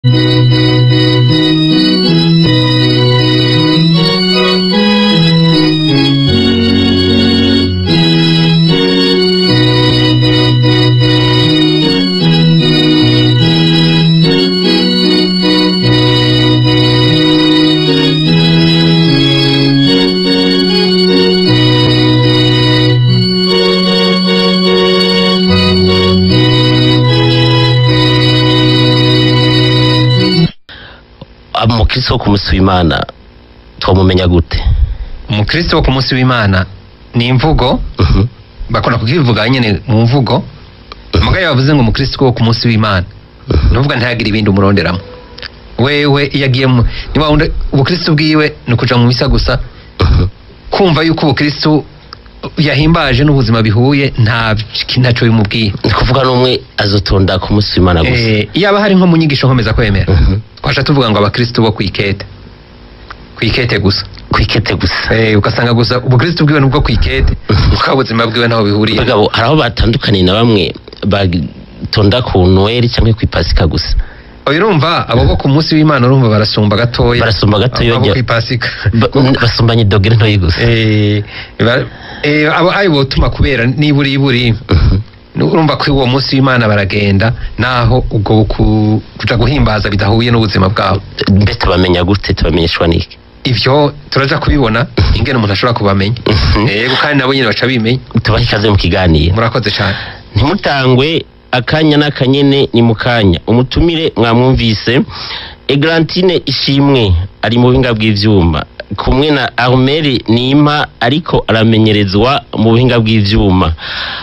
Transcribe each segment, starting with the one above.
umukristo wo ku munsi w'imana twamumenya gute umukristo wo ku munsi w'imana ni imvugo Mhm. bakunda kukivuga nyine mu mvugo mugayo bavuze ngo umukristo wo ku munsi w'imana nuvuga ntihagire ibindi umuronderamo wewe iyo agiye mu niba wundi ubukristo bwiwe ni ukuja mu misa gusa Mhm. kumva yuko ubukristo yahimbaje n'ubuzima bihuye nta ntacyo bimubwiye ni kuvuga n'umwe azotonda ku munsi w'imana gusa Eh, iyo aba hari nko mu nyigisho nkomeza kwemera Mhm. twasha tuvuga ngo abakristo bo kwikete kwikete gusa kwikete gusa Eh, ugasanga gusa ubukristo bwiwe nubwo kwikete kuko ubuzima bwiwe ntaho bihuriye bagabo hari aho batandukaniye na bamwe batonda ku noel cyangwa ku ipasika gusa oya urumva abo bo ku munsi w'imana urumva barasumba gatoya Barasumba gatoya, abo ujya- ku ipasika Ba- basumbanye dogere ntoyi gusa Eh, ba- eh, abo ayo botuma kubera niburi iburi Mhm. urumva ko uwo munsi w'imana baragenda naho ubwo ku- kuja guhimbaza bidahuye n'ubuzima bwabo mbese tubamenya gute tubamenyeshwa n'iki ivyo turaja kubibona ingene umuntu ashobora kubamenya Mhm. yego kandi nabo nyine baca bimenya tubahe ikaze mu kiganiro murakoze cyane ntimutangwe akanya n'akanyene ni mu kanya umutumire mwamwumvise eglantine ishimwe ari mu buhinga bw'ivyuma kumwe na armeri nima ariko aramenyerezwa mu buhinga bw'ivyuma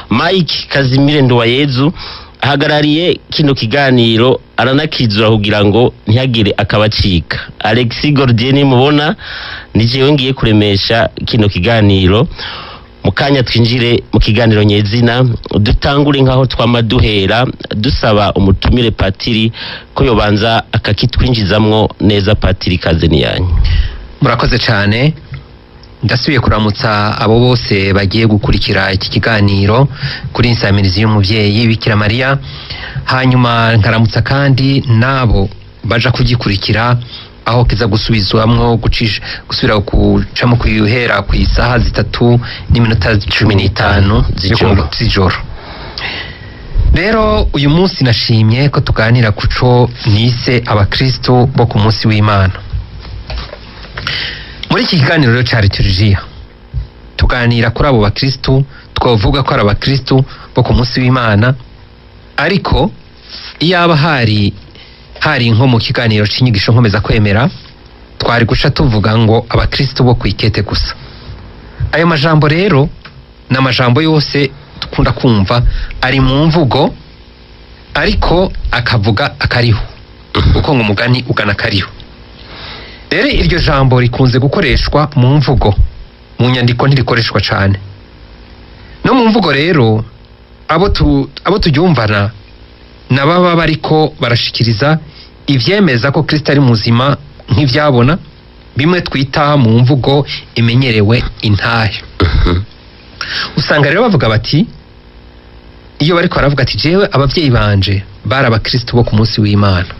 mike kazimire nduwayezu ahagarariye kino kiganiro aranakizura kugira ngo ntihagire akabacika alexi gordier mubona ni jewe ngiye kuremesha kino kiganiro mu kanya twinjire mu kiganiro nyezina dutangure nk'aho twama duhera dusaba umutumire patiri ko yobanza akakitwinjizamwo neza patiri kaze ni yanyu murakoze cyane ndasubiye kuramutsa abo bose bagiye gukurikira iki kiganiro kuri insamirizi y'umubyeyi bikira mariya hanyuma nkaramutsa kandi n'abo baja kugikurikira aho kiza gusubizwamwo gucisha gusubira gucamo kuhera ku isaha zitatu n'iminota cumi n'itanu Z'ijoro. z'ijoro rero uyu munsi nashimye ko tuganira ku co nise abakristo bo ku munsi w'imana muri iki kiganiro rero cya liturujia tuganira kuri abo bakristu twavuga ko ari abakristu bo ku munsi w'imana ariko iyaba hari hari nko mu kiganiro cy'inyigisho nkomeza kwemera twari guca tuvuga ngo abakristu bo kwikete gusa ayo majambo rero ni amajambo yose dukunda kumva ari mu mvugo ariko akavuga akariho kuko ngo umugani ugana akariho rero iryo jambo rikunze gukoreshwa mu mvugo mu nyandiko ntirikoreshwa cyane no mu mvugo rero abo tu, abo turyumvana na baba bariko barashikiriza ivyemeza ko kristo ari muzima nk'ivyabona bimwe twita mu mvugo imenyerewe intahe usanga rero bavuga bati iyo bariko baravuga ati jewe abavyeyi banje bari abakristo bo ku munsi w'imana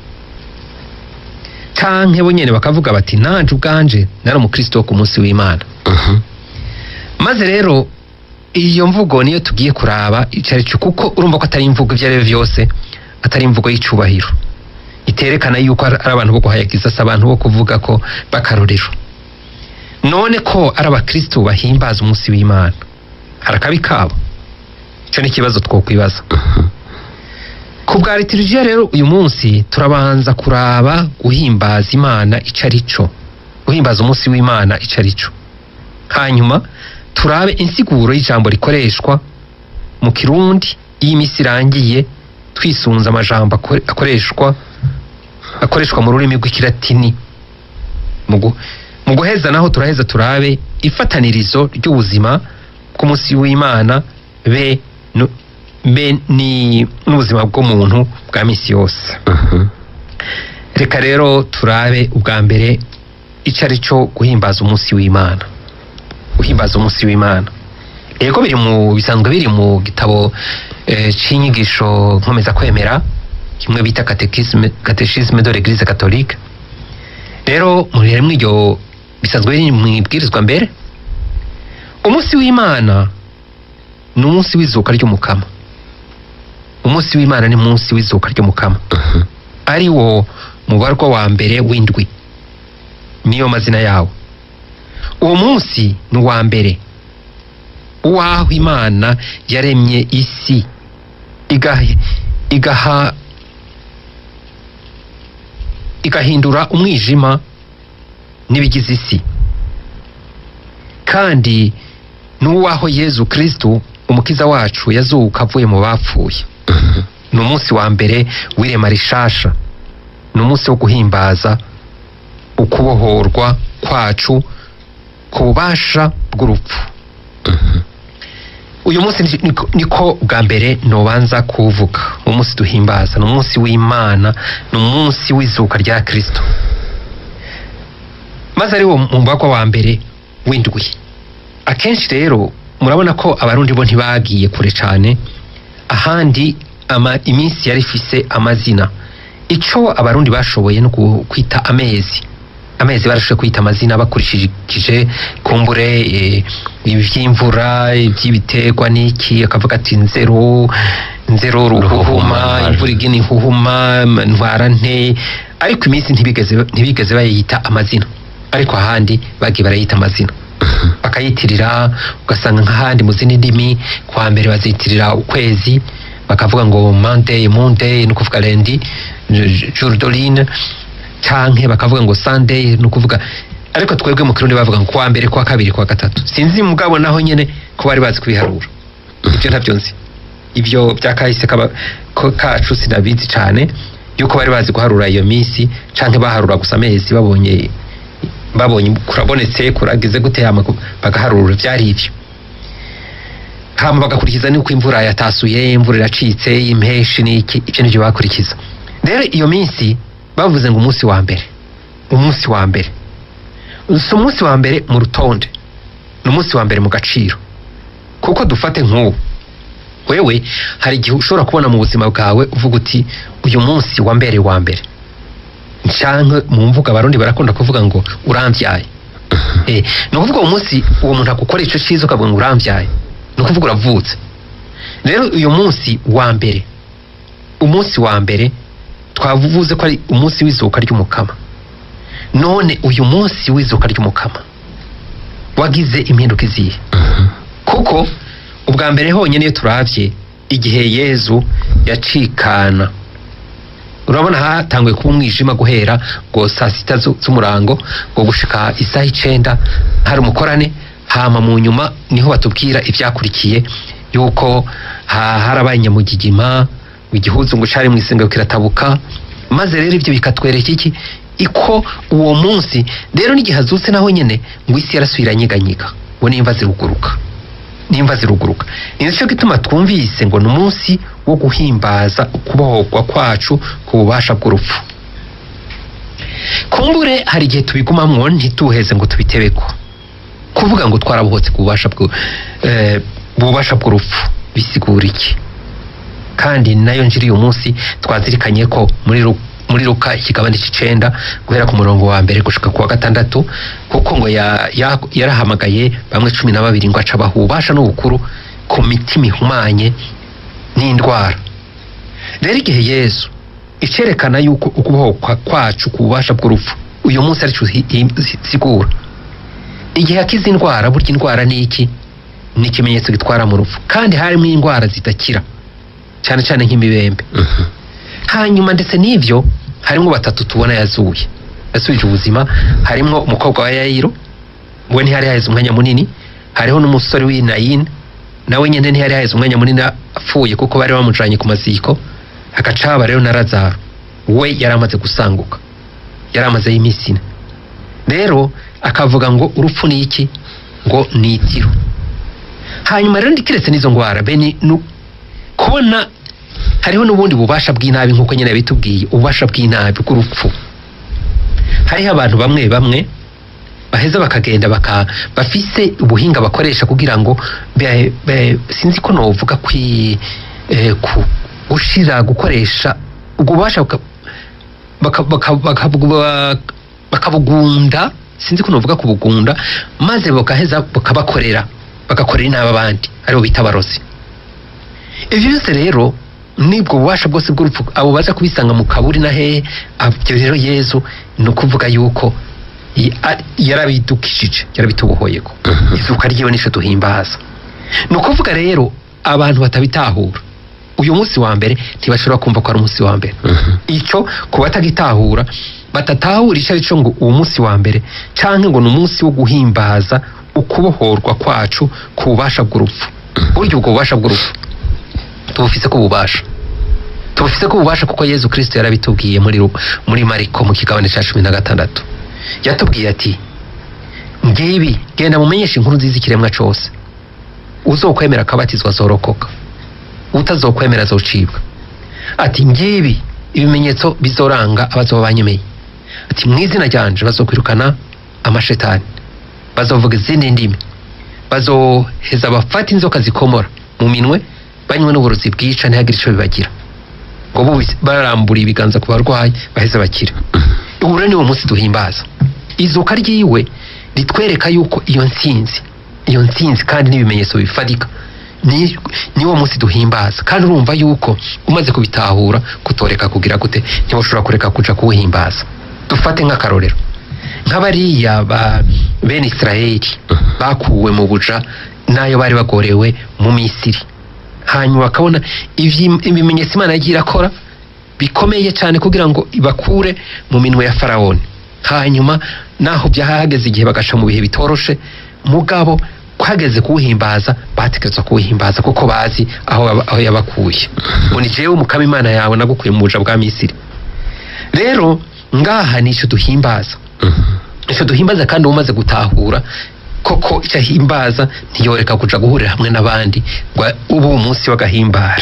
canke bo nyene bakavuga bati nanje ubwanje nari umukristo wo ku munsi w'imana Mhm. maze rero iyo mvugo niyo tugiye kuraba ico ari cyo kuko urumva ko atari imvugo ivyo ari byo vyose atari imvugo y'icubahiro iterekana yuko ari ari abantu bo guhayagiza si abantu bo kuvuga ko bakarorero none ko ari abakristo bahimbaza umunsi w'imana hari akabi kabo ico ni ikibazo twokwibaza ku bwa liturujia rero uyu munsi turabanza kuraba guhimbaza imana ico ari cyo guhimbaza umunsi w'imana ico ari cyo hanyuma turabe insiguro y'ijambo rikoreshwa mu kirundi iyo iminsi irangiye twisunze amajambo akore- akoreshwa akoreshwa mu rurimi rw'ikilatini mu gu- mu guheza naho turaheza turabe ifatanirizo ry'ubuzima bw'umunsi w'imana be nu- be ni n'ubuzima bw'umuntu bwa misi yose Mhm. reka rero turabe ubwa mbere icyo ari cyo guhimbaza umunsi w'imana guhimbaza umunsi w'imana yego biri mu bisanzwe biri mu gitabo eh, c'inyigisho nkomeza kwemera kimwe bita catéchisme catéchisme de l'église catholique rero muri muri iryo bisanzwe biri mu ibwirizwa mbere umunsi w'imana ni umunsi w'izuka ry'umukama umunsi w'imana ni umunsi w'izuka ry'umukama ari wo mubarwa wa mbere w'indwi niyo mazina yawo uwo munsi ni uwa mbere uwaho imana yaremye isi igaha, igaha igahindura umwijima n'ibigize isi kandi n'uwaho yezu kristu umukiza wacu yazuka avuye mu bapfuye ni umunsi wa mbere w'irema rishasha ni umunsi wo guhimbaza ukubohorwa kwacu ku bubasha bw'urupfu uyu munsi ni- niko- niko bwa mbere nobanza kuvuga umunsi duhimbaza ni umunsi w'imana ni umunsi w'izuka rya kristo maze ari wo mubagwa wa mbere w'indwi akenshi rero murabona ko abarundi bo ntibagiye kure cyane ahandi ama, iminsi yari ifise amazina ico abarundi bashoboye no ku- kwita amezi amezi barashoboye kwita amazina bakurikije kumbure eh, ivy'imvura ivy'ibiterwa n'iki akavuga ati nzero nzero ruhuhuma Ruhuhuma. imvura igina ihuhuma m- ntwara nte ariko iminsi ntibigeze ntibigeze bayita amazina ariko ahandi bagiye barayita amazina bakayitirira ugasanga nk'ahandi mu zindi ndimi kwa mbere bazitirira ukwezi bakavuga ngo monday monday ni ukuvuga lendi jour dorine canke bakavuga ngo sunday ni ukuvuga ariko twebwe mu kirundi bavuga ngo kwa mbere kwa kabiri kwa gatatu sinzi mugabo naho nyene ko bari bazi kubiharura ibyo ntabyo nzi ibyo bya kahise kaba- ko- kacu sinabizi cane yuko bari bazi guharura iyo minsi canke baharura gusa amezi babonye babonye kurabonetse kuragize gute hama ku- bagaharura byari ibyo hama bagakurikiza nuko imvura yatasuye imvura iracitse impeshi n'iki ibyo nibyo bakurikiza rero iyo minsi bavuze ngo umunsi wa mbere umunsi wa mbere si umunsi wa mbere mu rutonde ni umunsi wa mbere mu gaciro kuko dufate nk'ubu wewe hari igihe ushobora kubona mu buzima bwawe uvuga uti uyu munsi wa mbere wa mbere canke mu mvuga abarundi barakunda kuvuga ngo urambyaye eh, ni ukuvuga uwo munsi uwo muntu agukora ico ciza ukavuga ngo urambyaye ni ukuvuga uravutse rero uyu munsi wa mbere umunsi wa mbere twavuze ko ari umunsi w'izuka ry'umukama none uyu munsi w'izuka ry'umukama wagize impinduka izihe kuko ubwa mbere honyine iyo turavye igihe yezu yacikana urabona hatanguye kuba umwijima guhera ngo saa sita zu- z'umurango ngo gushika isaha icenda hari umukorane hama mu nyuma niho batubwira ivyakurikiye yuko ha- harabaye nyamugigima igihuzu ngo cari mw'isenga kiratabuka maze rero ivyo bikatwereka iki iko uwo munsi rero n'igihe azutse naho nyene ngo isi yarasubira nyiganyiga ngo nimva ziruguruka nimva ziruguruka ni nicyo gituma twumvise ngo ni umunsi wo guhimbaza ukubohorwa kwacu ku bubasha bw'urupfu kumbure hari igihe tubigumamwo ntituheze ngo tubitebeko kuvuga ngo twarabohotse ku bubasha bw'u- eh, bubasha bw'urupfu bisigura iki kandi nayo njiri uyu munsi twazirikanye ko muri Lu- muri luka ikigabane c'icenda guhera ku murongo wa mbere gushika ku wa gatandatu kuko ngo ya- ya- yarahamagaye bamwe cumi na babiri ngo aca abaha ububasha n'ubukuru ku mitima ihumanye n'indwara rero igihe yesu icerekana yuko ukubohokwa kwacu ku bubasha bw'urupfu uyu munsi arico hi- hi- sigura igihe akize indwara burya indwara ni iki ni ikimenyetso gitwara mu rupfu kandi harimo indwara zidakira cyane cyane nk'imibembe hanyuma ndetse n'ivyo harimwo batatu tubona yazuye yasubije ubuzima harimwo umukobwa wa yayiro we ntihari haheze umwanya munini hariho n'umusore w'inayini nawe nyene ntihari haheze umwanya munini apfuye kuko bari bamujanye ku maziko hagaca haba rero na lazaro we yari amaze gusanguka yari amazeyo iminsi ine rero akavuga ngo urupfu ni iki ngo ni itiro hanyuma rero ndikiretse n'izo ngwara bene nu- kubona hariho n'ubundi bubasha bw'inabi nk'uko nyine bitubwiye ububasha bw'inabi bw'urupfu hariho abantu bamwe bamwe baheza bakagenda baka bafise ubuhinga bakoresha kugira ngo be- be- sinzi ko novuga kwi eh, ku gushira gukoresha ubwo bubasha buka- baka- baka- baka- baka- bakabugunda sinzi ko novuga kubugunda maze bagaheza bakabakorera bagakorera inama abandi aribo bita abarozi ibyo byose rero nibwo bubasha bwose bw'urupfu abo baza kubisanga mu kaburi na hehe ibyo rero yezu ni ukuvuga yuko y- a- yarabidukishije yarabitubohoyeko izuka ryiwe nico duhimbaza ni ukuvuga rero abantu batabitahura uyu munsi wa mbere ntibashobora kumva ko ari umunsi wa mbere icyo ku batagitahura batatahura icyo ari cyo ngo uwo munsi wa mbere canke ngo ni umunsi wo guhimbaza ukubohorwa kwacu ku bubasha bw'urupfu burya ubwo bubasha bw'urupfu tubufise ko bubasha tubufise ko bubasha kuko yezu kristo yarabitubwiye muri Ru- muri mariko mu kigabane cya cumi na gatandatu yatubwiye ati ngibi genda mumenyeshe inkuru nziza ikiremwa cose uzokwemera akabatizwa azorokoka utazokwemera azocibwa ati ngibi ibimenyetso bizoranga abazoba banyemeye ati mu izina ryanje bazokwirukana amashetani bazovuga izindi ndimi bazoheza bafata inzoka zikomora mu minwe banywe n'uburozi bwica ntihagire ico bibagira ngo bo barambura ibiganza ku barwayi baheze bakire ubu rero niwo munsi duhimbaza izuka ryiwe ritwereka yuko iyo ntsinzi iyo ntsinzi kandi n'ibimenyetso bifatika ni niwo munsi duhimbaza kandi urumva yuko umaze kubitahura kutoreka kugira gute ntiwashobora kureka kuja kuwuhimbaza dufate nk'akarorero nk'abariya ba bene isirayeli bakuwe mu buja n'ayo bari bagorewe mu misiri hanyuma bakabona ivyi- ibimenyetso imana yagiye irakora bikomeye cyane kugira ngo ibakure mu minwe ya farawoni hanyuma naho byahageze igihe bagaca mu bihe bitoroshe mugabo hageze kuwuhimbaza batekereza kuwuhimbaza kuko bazi aho yaba- aho yabakuye ngo ni jewe umukama imana yawe nagukuye mu buja bwa misiri rero ngaha ni icyo duhimbaza icyo duhimbaza kandi umaze gutahura koko icyo ahimbaza ntiyoreka kuja guhurira hamwe n'abandi ngo ubu umunsi w'agahimbare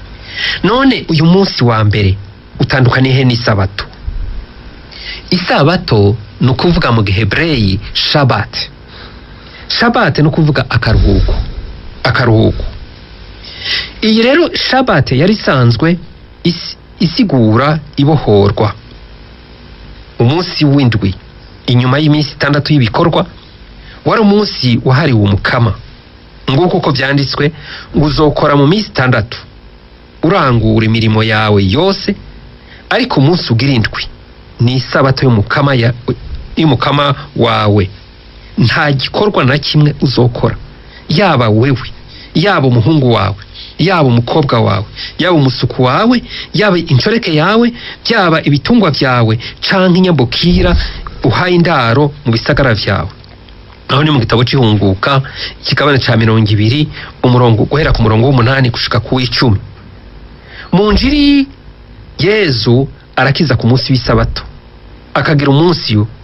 none uyu munsi wa mbere utandukaniye he n'isabato isabato ni ukuvuga mu gihebreyi shabati shabati ni ukuvuga akaruhuko akaruhuko iyi rero shabati yari isanzwe isi- isigura ibohorwa umunsi w'indwi inyuma y'iminsi itandatu y'ibikorwa wari umunsi wahariwe umukama nguko uko byanditswe ngo uzokora mu minsi itandatu urangura imirimo yawe yose ariko umunsi ugira indwi ni isabato y'umukama ya- y'umukama wawe nta gikorwa na kimwe uzokora yaba wewe yaba umuhungu wawe yaba umukobwa wawe yaba umusuku wawe yaba inshoreke yawe byaba ibitungwa byawe canke inyambukira uhaye indaro mu bisagara vyawe aho ni mu gitabo c'ihunguka ikigabane ca mirongo ibiri umurongo guhera ku murongo w'umunani gushika ku w'icumi mu njiri yezu arakiza ku munsi w'isabato akagira umunsi wo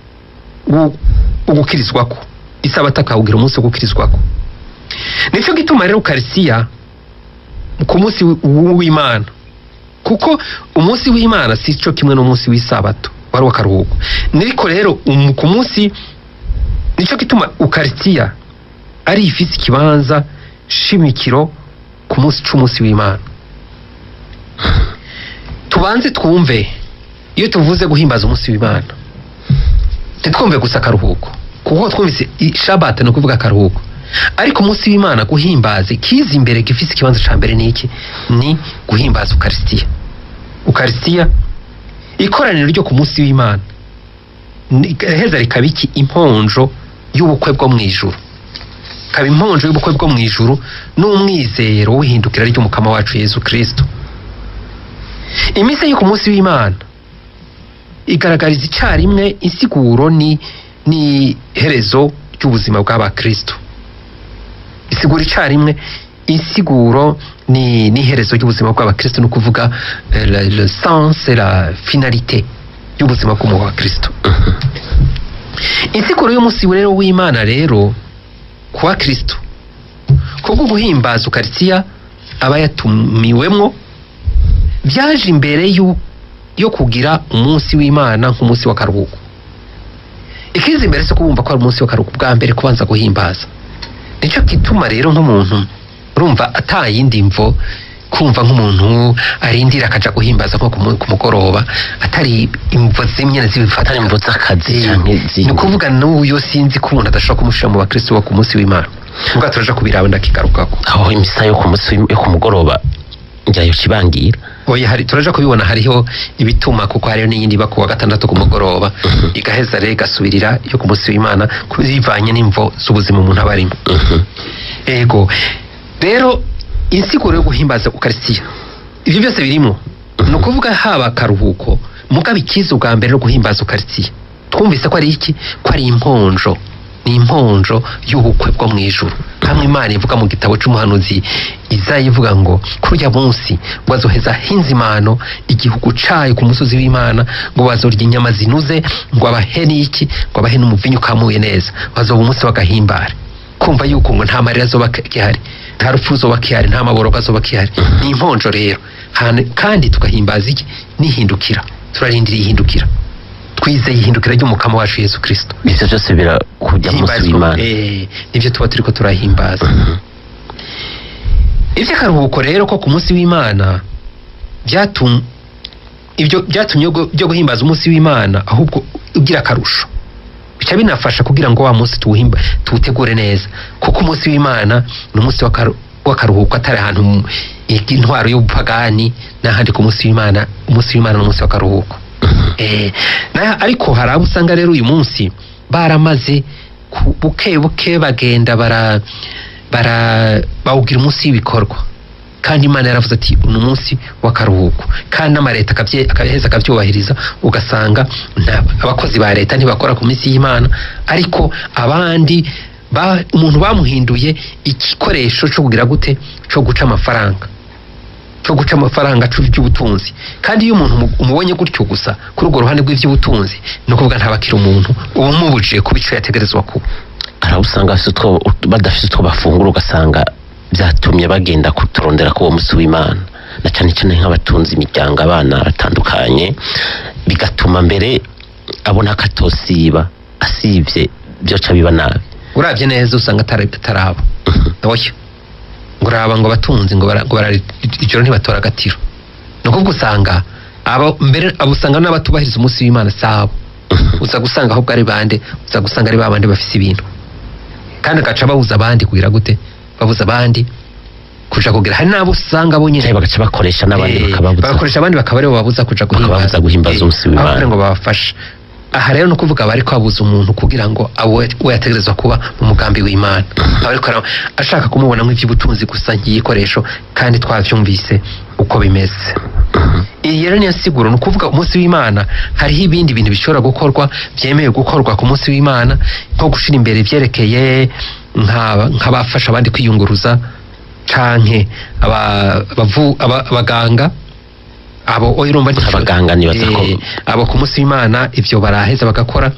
wo gukirizwako isabato akawugira umunsi wo gukirizwako nicyo gituma rero ukarisiya ku munsi w- w'imana kuko umunsi w'imana si cyo kimwe n'umunsi w'isabato wari w'akaruhuko niko rero um- ku munsi nicyo gituma ukarisiya ari ifise ikibanza shimikiro ku munsi c'umunsi w'imana tubanze twumve iyo tuvuze guhimbaza umunsi w'imana ntitwumve gusa akaruhuko kuko twumvise i- shabata ni ukuvuga akaruhuko ariko umunsi w'imana guhimbaza kiza imbere gifise ikibanza ca mbere ni iki ni guhimbaza ukarisitiya ukarisitiya ikoraniro ryo ku munsi w'imana ni- heza rikaba iki imponjo y'ubukwe bwo mu ijuru kaba imponjo y'ubukwe bwo mu ijuru n'umwizero w'ihindukira ry'umukama wacu yezu kristo iminsi yo ku munsi w'imana igaragariza icyarimwe insiguro ni ni herezo ry'ubuzima bw'abakristo isigura icyarimwe insiguro ni n'iherezo ry'ubuzima bw'abakristo ni ukuvuga eh, le, le sens et la finalité y'ubuzima bw'umuntu wa kristo insiguro y'umunsi rero w'imana rero ku wa kristo kubwo guhimbaza ukaritiya aba yatumiwemwo byaje imbere y'u- yo kugira umunsi w'imana nk'umunsi w'akaruhuko ikiza imbere si kubumva ko ari umunsi w'akaruhuko bwa mbere kubanza guhimbaza nicyo gituma rero nk'umuntu urumva atayindi mvo kumva nk'umuntu arindira akaja guhimbaza nko ku mu- ku mugoroba atari imvo zimwe zibifata atari imvo z'akazi canke ni zindi ukuvuga n'uyo sinzi ko umuntu adashobora kumushira mu bakristo bo ku munsi w'imana ubwo turaja kubiraba ndakigarukako aho imisa yo ku munsi w'im- yo ku mugoroba njyayo kibangira oya hari turaja kubibona hariho ibituma kuko hariho n'iyindi iba ku wa gatandatu ku mugoroba igaheza rero igasubirira yo ku munsi w'imana bivanye n'imvo z'ubuzima umuntu aba arimo Mhm. ego rero insiguro yo guhimbaza ukarisitiya ibyo byose birimo ni ukuvuga haba akaruhuko mugabo ikiza ubwa mbere no guhimbaza ukarisitiya twumvise ko ari iki ko ari imponjo ni imponjo y'ubukwe bwo mu ijuru hamwe imana ivuga mu gitabo c'umuhanuzi izaya ivuga ngo kuri urya munsi ngo bazoheza hinzimano igihugu cayo ku musozi w'imana ngo bazorya inyama zinuze ngo abahe n'iki ngo abahe n'umuvinyu ukamuye neza bazoba umunsi w'agahimbare kumva yuko ngo nta marira azoba gihari nta rupfu ruzoba gihari nta maboroga azoba gihari ni imponjo rero Hane- kandi tugahimbaza iki n'ihindukira turarindira ihindukira twizeye ihindukira ry'umukama wacu yesu kirisito ivyo vyose birakujya mu munsi w'imana Eh, nibyo tuba turiko turahimbaza ivy'akaruhuko rero ko ku munsi w'imana byatum ibyo byatumye byo- byo guhimbaza umunsi w'imana ahubwo ugira akarusho bica binafasha kugira ngo wa munsi tuwuhimba tuwutegure neza kuko umunsi w'imana ni umunsi w'akaru- w'akaruhuko atari ahantu mu- intwaro y'ubupagani n'ahandi ku munsi w'imana umunsi w'imana ni umunsi w'akaruhuko Eh, na ariko hari abo usanga rero uyu munsi baramaze ku- buke buke bagenda bara bara bawugira umunsi w'ibikorwa kandi imana yaravuze ati uno munsi w'akaruhuko kandi n'amareta akabye- akaheza akabyubahiriza ugasanga nta- abakozi ba leta ntibakora ku minsi y'imana ariko abandi ba, umuntu bamuhinduye igikoresho cyo kugira gute cyo guca amafaranga cyo guca amafaranga cu- by'ubutunzi kandi iyo umuntu umu- umubonye gutyo gusa kuri urwo ruhande rw'iby'ubutunzi ni ukuvuga ntabakira umuntu uba umubujije kuba icyo yategerezwa kuba hari aho usanga bafise utwo- badafise utwo bafungura ugasanga byatumye bagenda kuturondera k'uwo munsi w'imana na cyane cyane nk'abatunze imiryango abana batandukanye bigatuma mbere abona ko atosiba asibye byoca biba nabi urabye neza usanga atari ataraba oya ngo uraba ngo abatunzi ngo bara- ngo bara ijoro ntibatora agatiro ni ukuvuga usanga abo mbere abo usanga n'abatubahiriza umunsi w'imana sabo uza gusanga ahubwo ari bande uza gusanga ari babandi bafise ibintu kandi agaca babuza abandi kugira gute babuza abandi kuja kugira hari n'abo usanga bo nyine cyangwa bagaca bakoresha n'abandi Eh, bakababuza bagakoresha abandi bakaba aribo babuza kuja Bakababuza guhimbaza Eh, umunsi w'Imana. aho kugira ngo babafashe aha rero ni ukuvuga bari kwabuza umuntu kugira ngo awe we yategerezwa kuba mu mugambi w'imana aba ariko ara- ashaka kumubona nk'iby'ubutunzi gusa nk'igikoresho kandi twavyumvise uko bimeze iyi rero niyo siguro ni ukuvuga umunsi w'imana hariho ibindi bintu bishobora gukorwa byemewe gukorwa ku munsi w'imana nko gushira imbere ibyerekeye nk'aba- nk'abafasha abandi kwiyunguruza canke aba- abavu- aba- abaganga abo oya urumva ni- Abaganga nibaza ko- Eh, abo ku munsi w'imana ivyo baraheza bagakora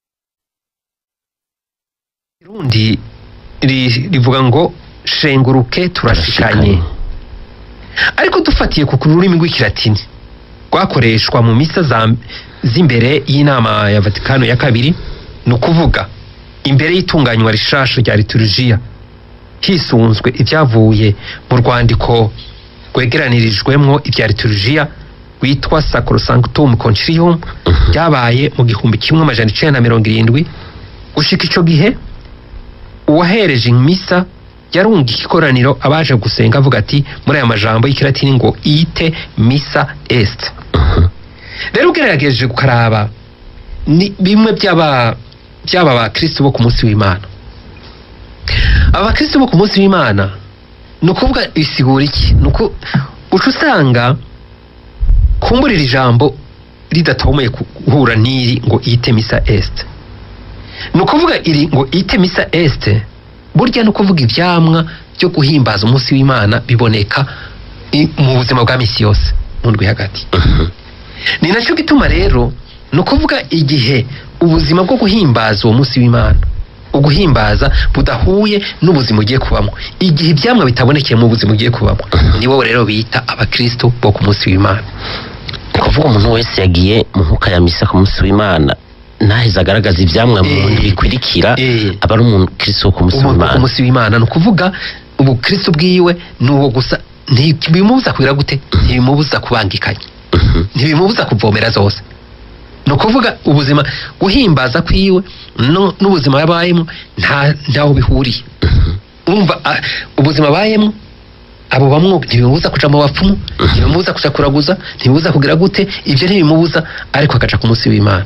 irundi ri- rivuga ngo shenguruke turashikanye ariko dufatiye ku rurimi rw'ikilatini rwakoreshwa mu misa za- z'imbere y'inama ya vatikano ya kabiri ni ukuvuga imbere y'itunganywa rishasha rya liturujia hisunzwe ibyavuye mu rwandiko rwegeranirijwemwo ibya liturujia rwitwa sacrosanctum concilium ryabaye mu gihumbi kimwe amajana icenda na mirongo irindwi gushika ico gihe uwahereje imisa yarunga ikoraniro abaje gusenga avuga ati muri aya majambo y'ikilatini ngo ite misa est rero ugerageje ukaraba ni bimwe by'aba by'aba bakristo bo ku munsi w'imana aba bakristo bo ku munsi w'imana ni ukuvuga isigura iki ni uko uca usanga kumburira ijambo ridatomoye guhura n'iri ngo ite misa est ni ukuvuga iri ngo ite misa est burya ni ukuvuga ivyamwa byo guhimbaza umunsi w'imana biboneka i- mu buzima bwa misi yose mu ndwi hagati ni nacyo gituma rero ni ukuvuga igihe ubuzima bwo guhimbaza uwo munsi w'imana uguhimbaza budahuye n'ubuzima ugiye kubamo igihe ibyamwa bitabonekeye mu buzima ugiye kubamo ni wowe rero bita abakristo bo ku munsi w'imana ni kuvuga umuntu wese yagiye mu nkuka ya misa ku munsi w'imana ntaheze agaragaza ivyamwa mu Eh. bintu bikurikira Eh. aba ari umukristo wo ku munsi umuntu ku w'imana munsi w'imana ni ukuvuga ubukristo bwiwe ni uwo gusa ntibimubuza kugira gute ntibimubuza kubangikanya ntibimubuza kuvomera zose ni ukuvuga ubuzima guhimbaza kwiwe no- n'ubuzima yabayemo nta ntaho bihuriye urumva ah, ubuzima abayemo abo bamwe ntibimubuza kuja mu bapfumu ntibimubuza kuja kuraguza ntibimubuza kugira gute ibyo ntibimubuza ariko akaja ku munsi w'imana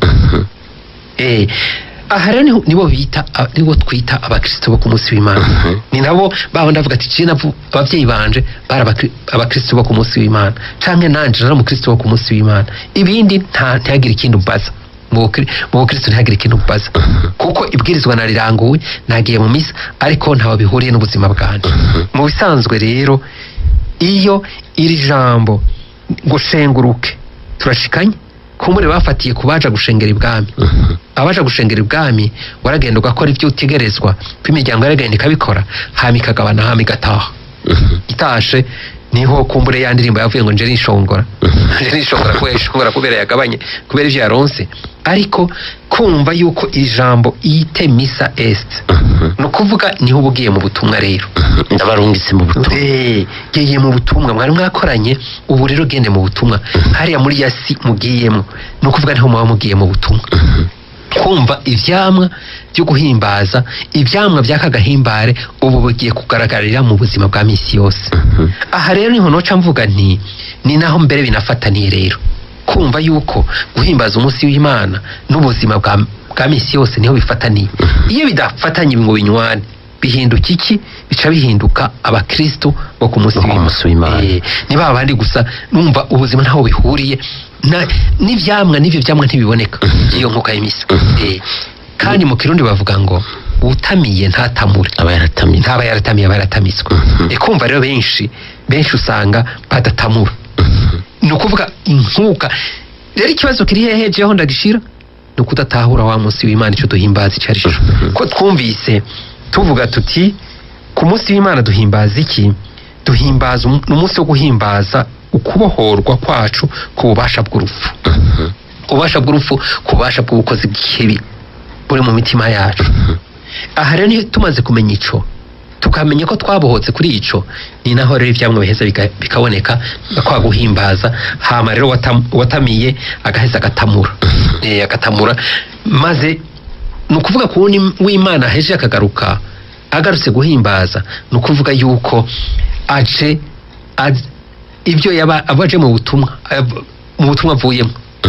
Eh, aha rero niho- nibo bita a- nibo twita abakristo bo ku munsi w'imana ni nabo baba ndavuga ati je navu abavyeyi banje bari abakri- abakristo bo ku munsi w'imana canke nanje nari umukristo wo ku munsi w'imana ibindi nta ntihagire ikindi umbaza mu bukri- mu bukristo ntihagire ikindi umbaza kuko ibwirizwa nariranguwe nagiye mu misa ariko ntaho bihuriye n'ubuzima bwanje mu bisanzwe rero iyo iri jambo ngo shenguruke turashikanye kumbure bafatiye ku baja gushengera ibwami abaja gushengera ibwami waragenda ugakora ibyo utegerezwa ko imiryango yaragenda ikabikora hama ikagabana hama igataha itashe niho kumbure ya ndirimbo yavuye ngo nje nishongora nje nishongora kubera ishongora kubera yagabanye kubera ivyo yaronse ariko kumva yuko iri jambo ite misa est ni ukuvuga niho uba ugiye mu butumwa rero ndabarungitse mu butumwa Eh, giye mu butumwa mwari mwakoranye ubu rero gende mu butumwa hariya muri yasi mugiyemo ni ukuvuga niho muba mugiye mu butumwa kumva ivyamwa byo guhimbaza ivyamwa by'aka gahimbare ubu bugiye kugaragarira mu buzima bwa misi yose aha rero niho noca mvuga nti ni naho mbere binafataniye rero kumva yuko guhimbaza umunsi w'imana n'ubuzima bwa, bwa misi yose niho bifataniye iyo bidafatanye ngo binywane bihinduka iki bica bihinduka abakristo bo ku munsi Bo ku munsi w'Imana. Eh, ni ba bandi gusa numva ubuzima ntaho bihuriye na- n'ivyamwa n'ivyo vyamwa ntibiboneka iyo nkuka y'imisa Eh, kandi mu kirundi bavuga ngo utamiye ntatamure aba yaratamye ntaba yaratamiye aba yaratamitswe E, kumva rero benshi benshi usanga badatamura ni ukuvuga inkuka rero ikibazo kiri hehe jeho ndagishira ni ukudatahura wa munsi w'imana icyo duhimbaza icyo ari cyo ko twumvise tuvuga tuti ku munsi w'imana duhimbaza iki duhimbaza umu- ni umunsi wo guhimbaza ukubohorwa kwacu ku bubasha bw'urupfu ububasha bw'urupfu ku bubasha bw'ubukozi bw'ikibi buri mu mitima yacu aha rero niyo tumaze kumenya ico tukamenya ko twabohotse kuri ico ni naho rero ivyamwa biheza bika- bikaboneka kwa guhimbaza hama rero watam- watamiye agaheza agatamura Eh, agatamura maze ni ukuvuga ku wundi w'imana heje akagaruka agarutse guhimbaza ni ukuvuga yuko aje az- ibyo yaba abaje mu butumwa ab- mu butumwa avuyemo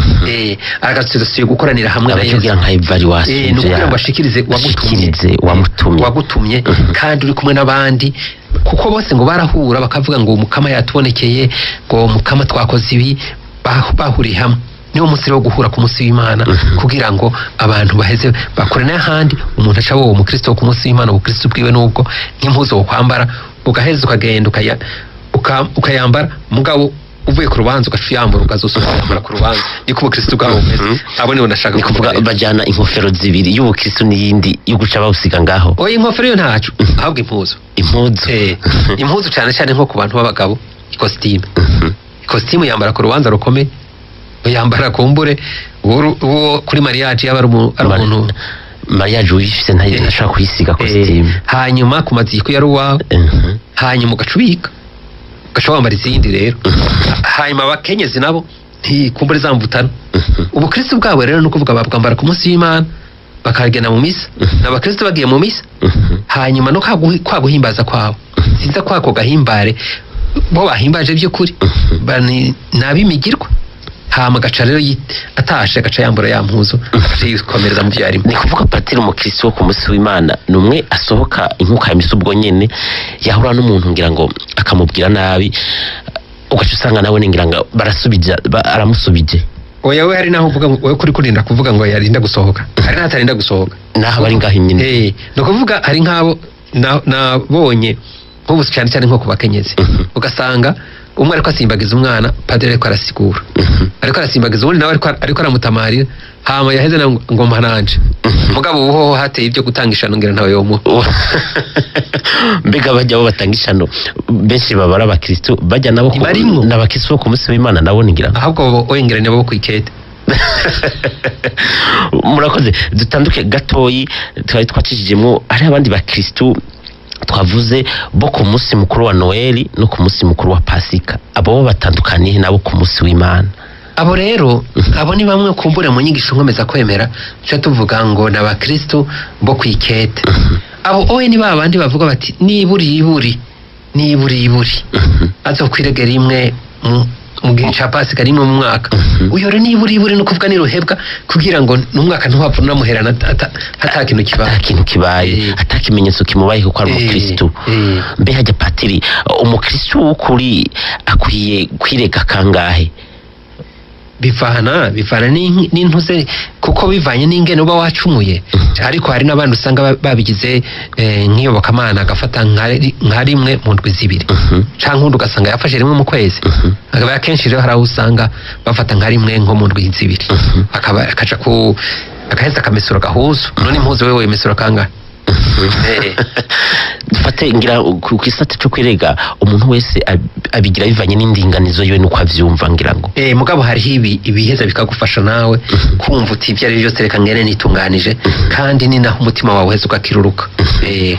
eh agarutse dosiye gukoranira hamwe na abacugira Yesu nka evaluation Eh, ni ukugira ngo ashikirize uwagutumye ashikirize uwamutumye wagutumye kandi uri kumwe n'abandi kuko bose ngo barahura bakavuga ngo umukama yatubonekeye ngo umukama twakoze ibi bah- bahuriye hamwe niwo munsi rero wo guhura ku munsi w'imana kugira ngo abantu baheze bakore n'ahandi umuntu aca wowe umukristo wo ku munsi w'imana ubukristo bwiwe n'ubwo nk'impuzu wo kwambara ugaheza ukagenda ukaya- uka- ukayambara mugabo uvuye ku rubanza ugaca uyambura ukazosubira kuyambara ku rubanza niko ubukristo bwabo bumeze abo nibo ndashaka ni kuvuga kuvuga bajyana inkofero zibiri y'ubukristo n'iyindi yo guca bawusiga ngaho oya inkofero yo ntacu ahubwo impuzu impuzu Eh, impuzu cyane cyane nko ku bantu b'abagabo ikositimu ikositimu yambara ku rubanza rukomeye yambara ku mbure uwo uwo kuri mariage yaba ari umu- ari Mari- umuntu mariage uyifise ntayo Eh, ntashobora kuyisiga eh, kositimu hanyuma ku maziko yari uwawe Mhm. hanyuma ugaca ubika ugaca wambara izindi rero hanyuma abakenyezi nabo ntikumbure zamvutana ubukristo bwabo rero ni ukuvuga babwambara ku munsi w'imana bakagenda mu misa n'abakristo bagiye mu misa Mhm. hanyuma no kwaguhi- kwa guhimbaza kwabo sinza kwako gahimbare bo bahimbaje by'ukuri Ba- ni ni ab'imigirwa hama agaca rero yi- atashe agaca yambura ya mpuzu agaca yikomereza mu byo yarimo ni kuvuga patiri umukristo wo ku munsi w'imana ni umwe asohoka inkuka ya misa ubwo nyene yahura n'umuntu ngira ngo akamubwira nabi ugaca usanga nawe ni ngira ngo barasubije ba- aramusubije oya we hari naho uvuga ngo- wowe kuri kurinda kuvuga ngo yarinda gusohoka hari n'atarinda gusohoka naho bari ngaho nyine Eh, ni ukuvuga hari nk'abo na- nabonye nk'ubu cyane cyane nko ku bakenyezi ugasanga umwe ariko asimbagiza umwana padiri ariko arasigura ariko arasimbagiza uwundi nawe ariko ariko aramutamarira hama yaheze na ngo mpananje mugabo ubu hoho hateye ibyo gutanga ishano ngira ntawe yomuha mbega bajya bo batanga ishano benshi baba ari abakristo bajya nabo ku- Ntibarimwo. n'abakristo bo ku munsi w'imana nabo ni ngira ngo ahubwo wengeranya bo kwikete murakoze dutanduke gatoyi twari twacishijemo hari abandi bakristo twavuze bo ku munsi mukuru wa noheli no ku munsi mukuru wa pasika abo bo batandukaniye nabo ku munsi w'imana abo rero abo ni bamwe kumbura mu nyigisho nkomeza kwemera tuca tuvuga ngo ni abakristo bo ku ikete abo owe ni ba bandi bavuga bati niburi iburi niburi iburi azokwirege rimwe mu- mu gihe ca pasika rimwe mu mwaka uyo rero niburi iburi ni ukuvuga niruhebwa kugira ngo n'umwaka ntiwapfa unamuherana ata- ata ata kintu ata kibaye kintu kibaye Eh. ata kimenyetso kimubaye kuko ari Eh, umukristu eh. mbe hajya patiri umukristu w'ukuri akwiye kwirega kangahe bivana bivana n'in- n'intuze kuko bivanye n'ingene uba wacumuye ariko hari n'abandi usanga ba- babigize eh, nk'iyobokamana agafata nka ri- nka rimwe mu ndwi zibiri Mhm. canke undi ugasanga yafashe rimwe mu kwezi akaba akenshi rero hari aho usanga bafata nka rimwe nko mu ndwi zibiri akaba akaja ku akaheza akamesura gahuzu none impuzu wewe wemesura kangahe Eh. dufate ngira ku ku isate cyo kwirega umuntu wese ab- abigira bivanye n'indinganizo yiwe nuko avyumva ngira ngo Eh, mugabo hariho ibi ibiheza bikagufasha nawe kumva uti ibyo ari byo byose reka ngene nitunganije kandi ni naho umutima wawe uheza ugakiruruka Eh,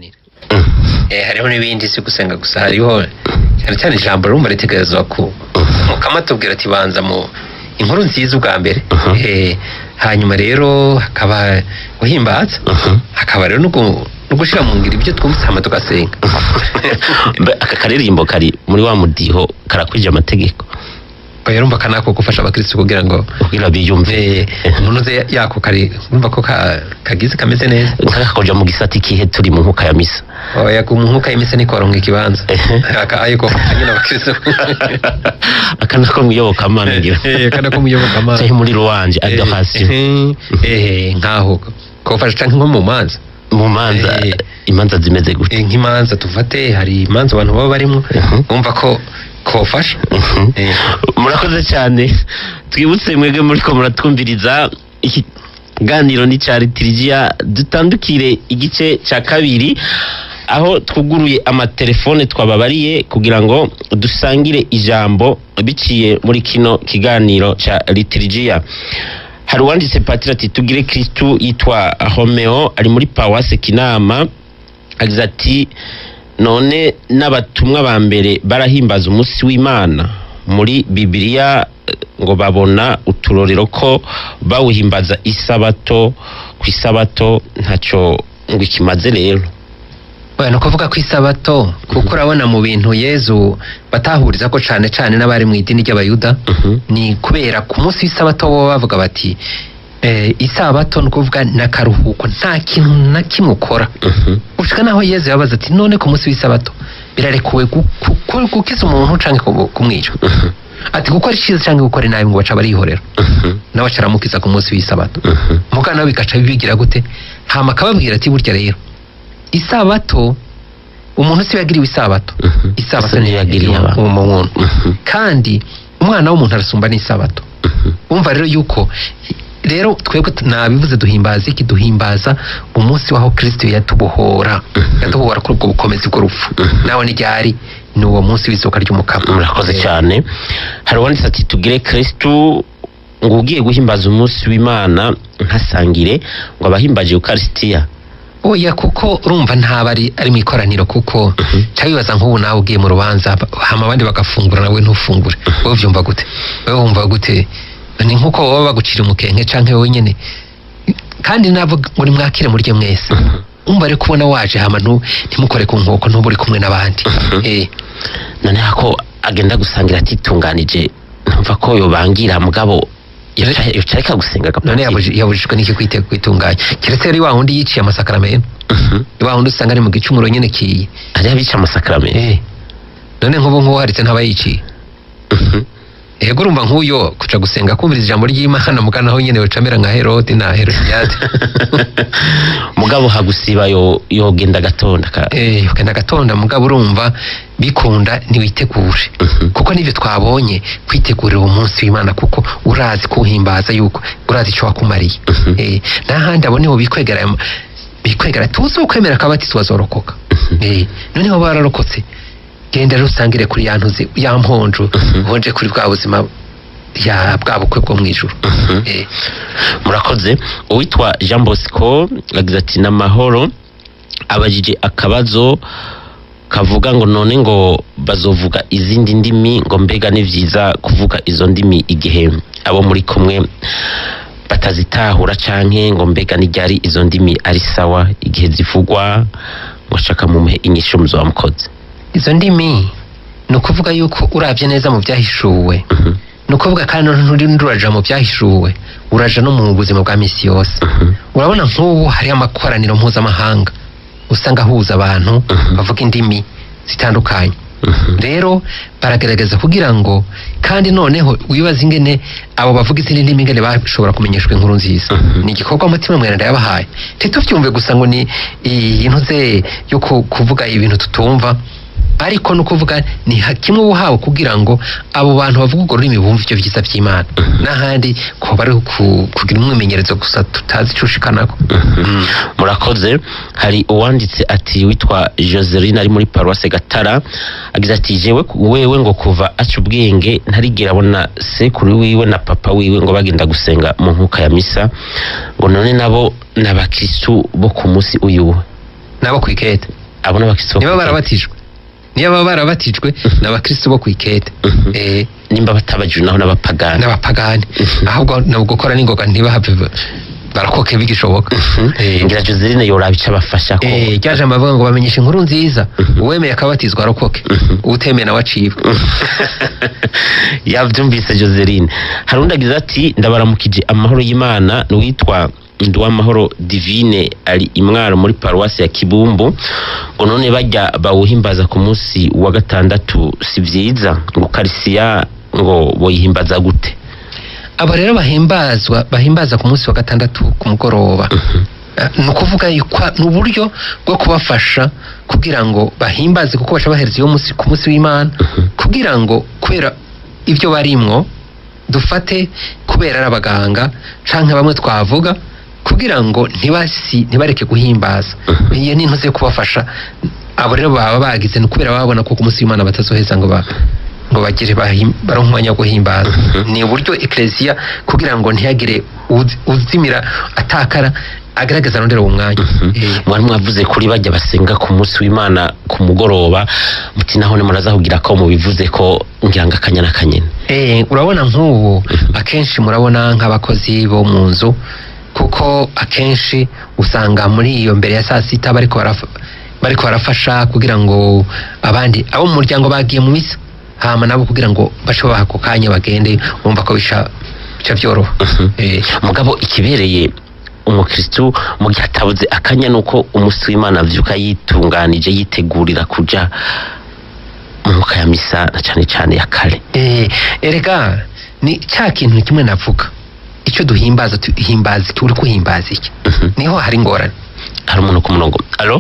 eh, hariho n'ibindi si gusenga gusa hariho cyane cyane ijambo rumva ritegerezwa ku mukama tubwira ati banza mu inkuru nziza ubwa mbere Mhm. Eh, hanyuma rero hakaba guhimbaza Mhm. hakaba rero no gu- no gushyira mu ngiro ibyo twumvise hama tugasenga Mbe aka karirimbo kari muri wa mudiho karakwije amategeko oya rumva kanako gufasha abakristo kugira ngo kugira biyumve Eh, umuntu uze yako kari urumva ko ka- kagize kameze neza nkakakoja mu gisati kihe turi mu nkuka ya misa oya ku nkuka y'imise ni koronka ikibanza Ehe. Aka- ariko nyine abakristo aka nako mwiyobokamana ngira Eh, kana ko muyobokamana. canke muri ruwanje adoration eh nkaho kofasha canke nko mu manza mu manza Eh. imanza zimeze gute Eh, nk'imanza tufate hari imanza abantu baba barimo Mhm. bumva ko kofasha Mhm. Eh. murakoze cyane twibutse mwebwe muriko muratwumviriza iki ganiro ni ca litirigiya dutandukire igice cya kabiri aho twuguruye amatelefone twababariye kugira ngo dusangire ijambo biciye muri kino kiganiro ca litirigiya hari uwanditse patiri ati tugire kristu yitwa homeo ari muri pawase kinama agize ati none n'abatumwa ba mbere barahimbaza umunsi w'imana muri bibiliya eh, ngo babona uturorero ko bawuhimbaza isabato ku isabato ntacyo ngo ikimaze rero Oya, ni ukuvuga ko isabato kuko urabona mu bintu yezu batahuriza ko cane cane n'abari mu idini ry'abayuda Mhm. ni kubera ku munsi w'isabato bo bavuga bati eh, isabato ni ukuvuga ni akaruhuko nta kintu na kimwe ukora Mhm. ushika naho yezu yabaza ati none ku munsi w'isabato birarekuwe gu- gu- gu- gukiza umuntu canke kumu- kumwica Mhm. ati gukora icyiza canke gukora inabi ngo baca barihorera Mhm. nawe aca aramukiza ku munsi w'isabato Mhm. muga nawe bigaca bibigira gute hama akababwira ati burya rero isabato umuntu si we yagiriwe isabato Mhm. isabato Ese niyo ntiyagiriye yagiriwe abantu. umuntu Mhm. kandi umwana w'umuntu arasumba n'isabato Mhm. umva rero yuko rero twebwe tu- nabivuze duhimbaza iki duhimbaza umunsi waho kristo yatubohora yatubohora kuri ubwo bukomezi bw'urupfu nawe n'iryari ni uwo munsi w'izuka ry'umukama murakoze Eh, cyane hari uwanditse ati tugire kristu ngo ugiye guhimbaza umunsi w'imana ntasangire ngo abahimbaje eukarisitiya oya kuko urumva ntaba ari ari mu ikoraniro kuko cyangwa wibaza nk'ubu nawe ugiye mu rubanza hama abandi bagafungura nawe ntufungure wowe ubyumva gute wowe wumva gute ni nk'uko baba bagucira umukenke canke wowe nyene kandi nabo ngo nimwakire murye mwese umva rero kubona waje hama ntu- ntimukore ku nkoko ntube uri kumwe n'abandi eh noneho ko agenda gusangira atitunganije ntumva ko yobangira mugabo yoca yoca areka gusenga none agapatiri. yabuji- yabujijwe n'iki kwite kwitunganya keretse yari wa wundi yiciye amasakaramentu Mhm. wa wundi usanga ari mu gicumuro nyene kiye hariho abica amasakaramentu eh none nk'ubu nk'uwo haritse ntaba yiciye Mhm. ego urumva nk'uyo kuca gusenga kumviriza ijambo ry'imana muganaho nyene wecamera nka herode na herodiyade mugabo hagusiba yo yogenda gatonda ka Eh, ukenda gatonda mugabo urumva bikunda ntiwitegure Mhm. kuko nivyo twabonye kwitegurira uwo munsi w'imana kuko urazi kuwuhimbaza yuko urazi ico wakumariye Mhm. eh, n'ahandi abo niho bikwegera bikwegera tuzi ukwemera akabatisi wazorokoka eh, noneho bararokotse genda rero usangire kuri ya ntuzi ya mponjo Mhm. uhonje kuri bwa buzima ya bwa bukwe bwo mw'ijuru Mhm. eh, murakoze uwitwa jean bosco agize ati n'amahoro abajije akabazo kavuga ngo none ngo bazovuga izindi ndimi ngo mbega ni vyiza kuvuga izo ndimi igihe abo muri kumwe batazitahura canke ngo mbega ni ryari izo ndimi ari sawa igihe zivugwa ngo shaka mumuhe inyishu muzoba mukoze izo ndimi ni ukuvuga yuko urabye neza mu byahishuwe Mhm, ni ukuvuga kandi nturi nturaja mu byahishuwe uraja no mu buzima bwa misi yose mhm, urabona nk'ubu hariho amakoraniro mpuzamahanga usanga ahuza abantu Mhm. bavuga indimi zitandukanye mhm, rero baragerageza kugira ngo kandi noneho wibaza ingene abo bavuga izindi ndimi ingene bashobora kumenyeshwa inkuru nziza Mhm. ni igikorwa umutima mweranda yabahaye ntitubyumve gusa ngo ni iyi ntuze yo ku- kuvuga ibintu tutumva ariko no kuvuga ni ha- kimwe uhawe kugira ngo abo bantu bavuga urwo rurimi bumve ibyo byiza by'imana n'ahandi ko bari ku- kugira umwimenyerezo gusa tutazi icyo ushikanako mhm. murakoze hari uwanditse ati witwa joseline ari muri paruwase gatara agize ati jewe wewe ngo kuva aca ubwenge ntarigera abona sekuru wiwe na papa wiwe ngo bagenda gusenga mu nkuka ya misa ngo none nabo ni abakristu bo ku munsi uyu nabo ku ikete abo ni abakristu bo niba ku- barabatijwe niba baba barabatijwe ni abakristo bo ku ikete Mhm. Eh, nimba batabajijwe naho n'abapagani n'abapagani Mhm. ahubwo ni ugukora n'ingoga ntibahave ba- barakoke bigishoboka Eh, ngira joseline yoraba icyo abafasha ko eh, rya jambo bavuga ngo bamenyesha inkuru nziza Mhm. uwemeye akabatizwa arokoke Mhm. utemeye nawe acibwe yabyumvise joseline hari undi agize ati ndabaramukije amahoro y'imana ni uwitwa nduwamahoro divine ari imwaro muri paruwasi ya kibumbu ngo none bajya bawuhimbaza ku munsi wa gatandatu si byiza ngo karisiya ngo boyihimbaza gute abo rero bahimbazwa bahimbaza ku munsi wa gatandatu ku mugoroba Eh, ni ukuvuga yuko ni uburyo bwo kubafasha kugira ngo bahimbaze kuko baca bahereza iyo munsi ku munsi w'imana kugira ngo kubera ibyo barimwo dufate kubera ari abaganga canke bamwe twavuga kugira ngo ntibasi ntibareke guhimbaza iyo ni intuze yo kubafasha abo rero baba bagize ni kubera babona ko ku munsi w'imana batazoheza ngo ba ngo bagire bahim- baronke umwanya wo guhimbaza Mhm. ni uburyo ekleziya kugira ngo ntihagire uz- uzimira atakara agaragaza arondera uwo mwanya Eh, mwari mwavuze kuri bajya basenga ku munsi w'imana ku mugoroba muti naho muraza kugira ko mubivuze ko ngira ngo akanya n'akanyene Eh, urabona nk'ubu akenshi murabona nk'abakozi bo mu nzu kuko akenshi usanga muri iyo mbere ya saa sita bariko baraf- bariko barafasha kugira ngo abandi abo mu muryango bagiye mu misa hama nabo kugira ngo bace baha ako kanya bagende bumva ko bisha bica byoroha Eh, mugabo ikibereye umukristu mu gihe atabuze akanya nuko umunsi w'imana avyuka yitunganije yitegurira kuja mu nkuka ya misa na cane cane ya kare eh, erega ni cya kintu kimwe navuga icyo duhimbaza tuhimbaza iki uri kuhimbaza iki Mhm. niho hari ingorane hari umuntu ku murongo alo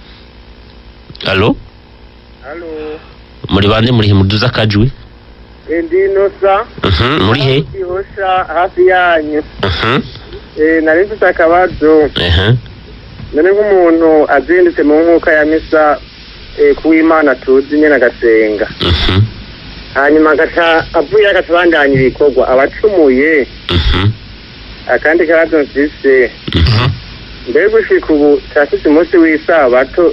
alo Halo, muri bande muri he muduza akajwi ndi Inosa. Mhm, muri he Ihosha hafi yanyu. Mhm, Eh, nari mfite akabazo. ehe. None nk'umuntu azindutse mu nkuka ya misa eh, kuw'Imana tuzi nyene agasenga. Mhm, Hanyuma agaca avuye agaca abandanya ibikorwa abacumuye. mhm, Akandi kabazo mfise mhm. mbere gushika ubu turafise umunsi w'isabato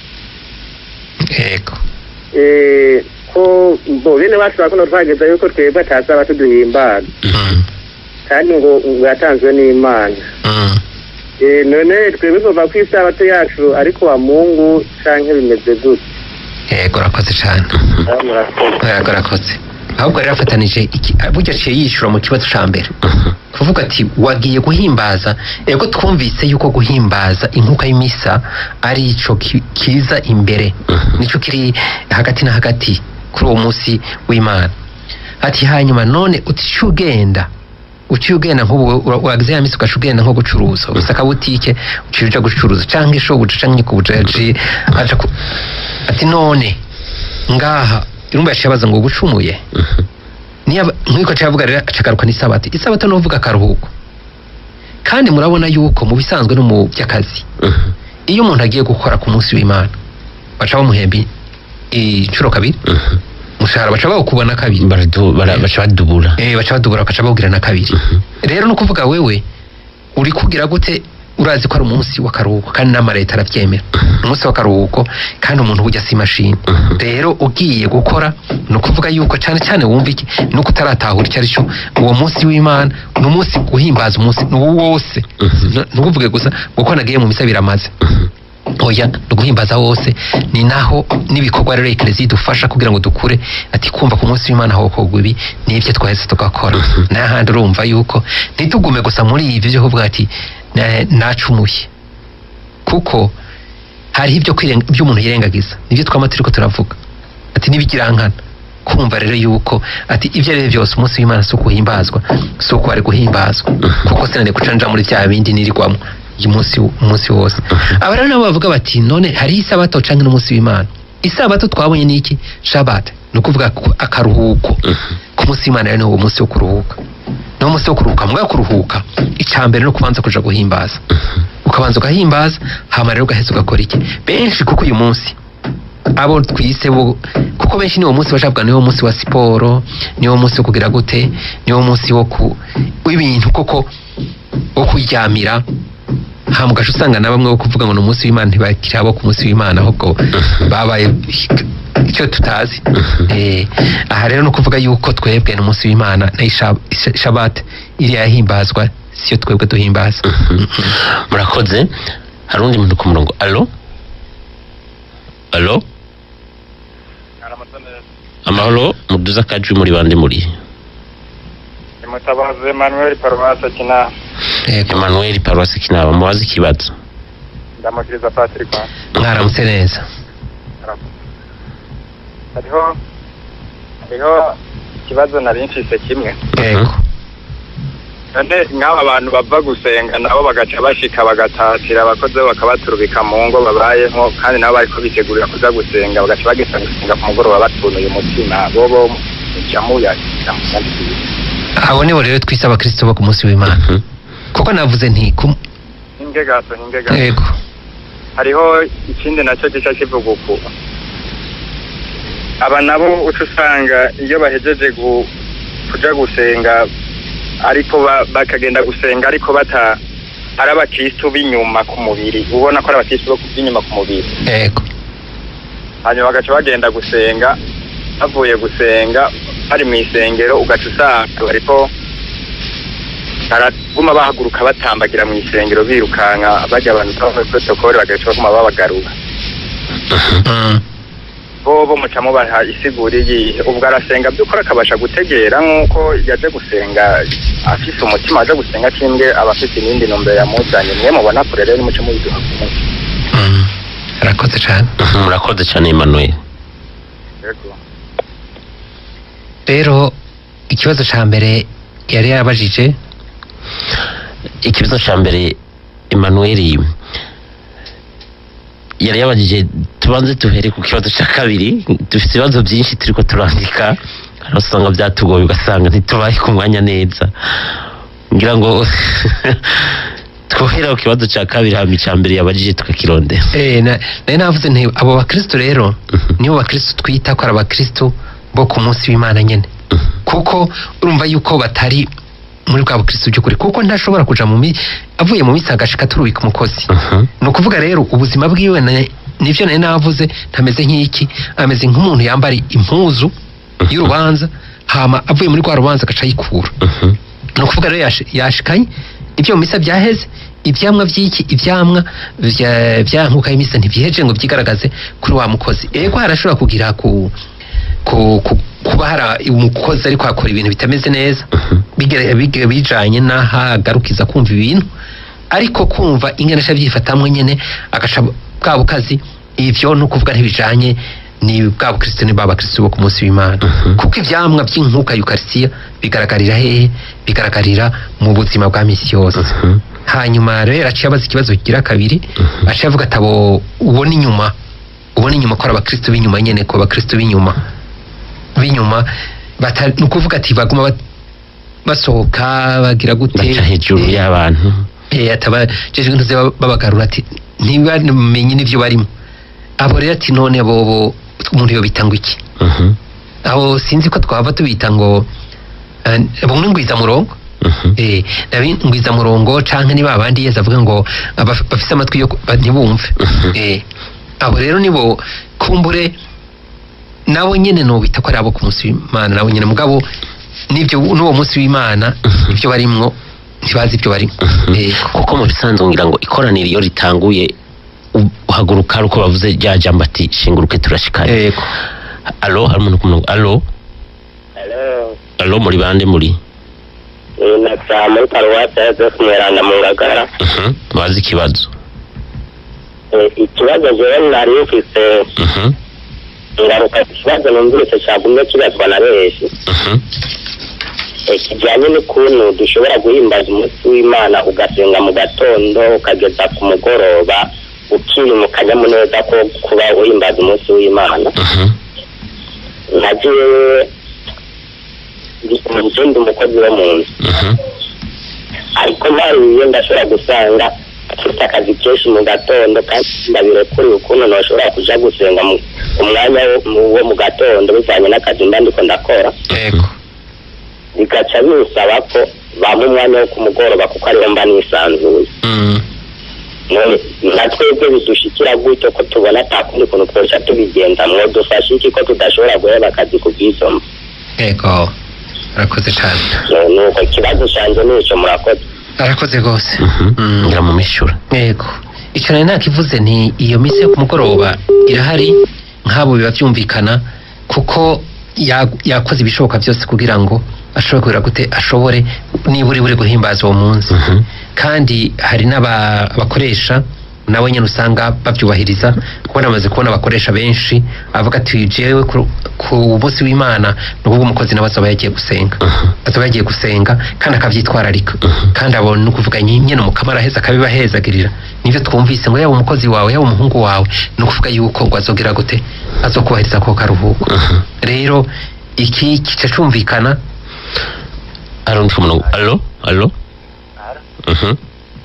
yego eh, ko bo bene bacu bakuno twageza yuko twebwe atasabato duhimbaza Mhm, kandi ngo ngo yatanzwe n'Imana. Mm. Eh, none twebwe tuva ku isabato yacu ariko wa mungu canke bimeze gute yego urakoze cyane Ah, murakoze. yego urakoze ahubwo rero afatanije iki burya aciye yishyura mu kibazo cya mbere mhm, kuvuga ati wagiye guhimbaza ego twumvise yuko guhimbaza inkuka y'imisa ari ico ki- kiza imbere Mhm. nicyo kiri hagati na hagati kuri uwo munsi w'imana ati hanyuma none uciye ugenda uciye ugenda nk'ubu ura- uragize ya misi ugaca ugenda nko gucuruza ufise akabutike uciye uja gucuruza canke ishobuja canke nyikubuja yaciye aja ku ati none ngaha irumva yaciye abaza ngo ubucumuye mhm. niyo nk'uko avuga rero acagaruka n'isabato isabato ni uvuga akaruhuko kandi murabona yuko mu bisanzwe no mu by'akazi Mhm, iyo umuntu agiye gukora ku munsi w'imana baca bamuhemba inshuro kabiri mhm. umushahara baca bawukubona kabiri Baradu- bara- baca badubura eh baca badubura bakaca bawugira na kabiri Mhm, rero ni ukuvuga wewe uri kugira gute urazi ko ari umunsi w'akaruhuko kandi n'amareta arabyemera umunsi w'akaruhuko kandi umuntu burya si imashini rero ugiye gukora ni ukuvuga yuko cyane cyane wumva iki nuko utaratahura icyo ari cyo uwo munsi w'imana ni umunsi uhimbaza umunsi ni uwo wose ntukuvuge gusa kuko nagiye mu misa biramaze oya ni uguhimbaza wose ni naho n'ibikorwa rero ekereziya idufasha kugira ngo dukure ati kumva ku munsi w'imana hokorwa ibi nibyo twahise tugakora n'ahandi urumva yuko ntitugume gusa muri ibi byo kuvuga ati "Na- nacumuye kuko hariho ibyo kwirenga- ibyo umuntu yirengagiza nibyo twama turiko turavuga ati n'ibigirankana kumva rero yuko ati ibyo ari byo byose umunsi w'imana si ukuhimbazwa si uko wari guhimbazwa kuko sinari guca nja muri bya bindi nirirwamo uyu munsi umunsi wose aba rero nabo bavuga bati none hariho isabato canke n'umunsi w'imana isabato twabonye ni iki shabbat ni ukuvuga ku- akaruhuko ku munsi w'imana rero ni uwo munsi wo kuruhuka ni umunsi wo kuruhuka mbwa kuruhuka icya mbere no kubanza kuja guhimbaza ukabanza ugahimbaza hama rero ugaheza ugakora iki benshi kuko uyu munsi abo twise bo kuko benshi niwo munsi bashabwa niwo munsi wa siporo niwo munsi wo kugira gute niwo munsi wo ku w'ibintu koko wo kuryamira hama ugaca usanga na bamwe bo kuvuga ngo ni umunsi w'imana ntibakiri abo ku munsi w'imana ahubwo babaye icyo tutazi Eh, aha rero ni ukuvuga yuko twebwe ni umunsi w'imana na isha- isha- shabbat iriya yahimbazwa siyo twebwe duhimbaza murakoze hari undi muntu ku murongo alo alo amahoro muduza akajwi muri bande muri mutabazi emmanuel paruwasi akina Yego. emmanuel paruwasi kinaba mubaze ikibazo ndamukiriza patrick mwaramutse neza hariho hariho ikibazo nari mfise kimwe yego none nk'aba bantu bava gusenga nabo bagaca bashika bagatatira abakozi bo bakabaturubika mu ngo babayemo kandi nabo bariko bitegurira kuza gusenga bagaca bagenda gusenga ku mugoroba batunuye umutima bobo mucamuya abo nibo rero twise abakristo bo ku munsi w'imana Mhm. kuko navuze nti ku- hinge gato hinge gato yego hariho ikindi nacyo gica kivuga uku aba nabo uca usanga iyo bahejeje gu- kuja gusenga ariko ba- bakagenda gusenga ariko bata ari abakristu b'inyuma ku mubiri ubona ko ari abakristu bo b'inyuma ku mubiri yego hanyuma bagaca bagenda gusenga bavuye gusenga bari mu isengero ugaca usanga bariko baraguma bahaguruka batambagira mu isengero birukanka bajya abantu muri protokole bagaca baguma babagarura Mm. bobo muca mubaha isigura iyihe ubwo arasenga by'ukuri akabasha gutegera nk'uko yaje gusenga afise umutima waje gusenga kimbwe aba afite iyindi ntumbero yamuzanye mwe mubona kure rero nimuce mubiduha ku munsi Mm. arakoze cyane murakoze cyane emmanuel Yego. rero ikibazo cya mbere yari yarabajije ikibazo cya mbere emmanuel yari yabajije tubanze duhere ku kibazo cya kabiri dufite ibibazo byinshi turiko turandika hari usanga byatugoye ugasanga ntitubaye ku mwanya neza ngira ngo twohera ku kibazo cya kabiri hama icya mbere yabajije tukakirondera Eh, na- nari navuze nti abo bakristo rero nibo bakristo twita ko ari abakristo bo ku munsi w'imana nyine kuko urumva yuko batari muri bwa bukristo by'ukuri kuko ntashobora kuja mu mi avuye mu misi agashika turubika umukozi Mhm. ni ukuvuga rero ubuzima bwiwe na- nivyo nari navuze ntameze nk'iki ameze nk'umuntu yambara impuzu y'urubanza hama avuye muri rwa rubanza agaca yikura Mhm. ni ukuvuga rero yashi- yashikanye ibyo mu misa byaheze ibyamwa by'iki ibyamwa vya- bya nkuka y'imisa ntibyiheje ngo byigaragaze kuri wa mukozi ego harashobora kugira ku ku, ku kuba hari umukozi ariko akora ibintu bitameze neza bigere- bige- bijanye n'aho agarukiza kumva ibintu ariko kumva ingene aca byifatamwe nyene agaca bwa bukazi ivyo ni ukuvuga ntibijanye ni bwa bukristo ni ba bakristo bo ku munsi w'imana Mhm. kuko ivyamwa by'inkuka yukarisitiya bigaragarira hehe bigaragarira mu buzima bwa misi yose Mhm. hanyuma rero aciye abaza ikibazo kigira kabiri Mhm. aciye avuga ati abo ubona inyuma ubona inyuma ko ari abakristo b'inyuma nyene ko abakristo b'inyuma b'inyuma bata- ni ukuvuga ati baguma bat- basohoka bagira gute baca hejuru Eh, y'abantu eh, ataba jeje ibintu ze babagarura ati ntibamenye n'ivyo barimo abo rero ati none bobo umuntu yobita ngo iki Mhm. abo sinzi ko twaba tubita ngo eh, bumwe ngwiza murongo Mhm. eh ndabingwiza murongo canke niba abandi yeza avuga ngo abaf- bafise amatwi yo ku- ba- ntibumve Mhm. eh abo rero nibo kumbure nabo nyene nobita ko ari abo ku munsi w'imana nabo nyene mugabo nivyo n'uwo munsi w'imana Mhm. ivyo barimwo ntibazi ivyo barimwo Mhm. eh kuko mu bisanzwe ngira ngo ikoraniro iyo ritanguye u- uhaguruka ari uko bavuze rya jambo ati shinguruke turashikane yego alo hari umuntu ku murongo alo Hello. alo muri bande muri Ni Nasa muri paruwasi ya Joseph Mweranda mu Ngagara. Mhm. bazi ikibazo Eh, Ikibazo jewe nari mfise Mhm. ngaruka ikibazo numvise cagumye kibazwa na benshi Mhm. Eh, kijanye n'ukuntu dushobora guhimbaza umunsi w'Imana ugasenga mu gatondo ukageza ku mugoroba ukiri mu kanyamuneza ko kuba uhimbaza umunsi w'Imana Mhm. nka jewe ndi ndi umukozi wo mu nzu Mhm. ariko mpariye ndashobora gusanga afite akazi kenshi mu gatondo kandi ndabirekuriye ukuntu nashobora kuja gusenga mu umwanya wo- mu- wo mu gatondo bivanye n'akazi mba ndiko ndakora yego bigaca binsaba ko bampa umwanya wo ku mugoroba kuko ariho mba nisanzuye Mm. none na twebwe bidushikira gutyo ko tubona ata kundi kuntu twoca tubigenza mwo dufashe iki ko tudashobora guheba akazi ku bw'izo mvo yego arakoze cane No- nuko ikibazo canje nico murakoze arakoze rwose Mhm. Mm. ngira mu mishura yego icyo nari nakivuze nti iyo misi yo ku mugoroba irahari nk'abo biba byumvikana kuko ya- yakoze ibishoboka byose kugira ngo ashobore kugira gute ashobore nibura buri guhimbaza uwo munsi Mhm. kandi hari n'abakoresha nawe nyine usanga babyubahiriza kuko namaze kubona abakoresha benshi avuga ati jewe ku- ku munsi w'imana ni ukuvuga umukozi nawe azaba yagiye gusenga Mhm. azaba yagiye gusenga kandi akabyitwararika Mhm. kandi abona ni ukuvuga nyi- nyine umukama araheza akabibahezagirira nivyo twumvise ngo yaba umukozi wawe yaba umuhungu wawe ni ukuvuga yuko ngo azogira gute azokubahiriza ako karuhuko Mhm. rero iki kica cumvikana hari undi ku murongo alo alo Mhm.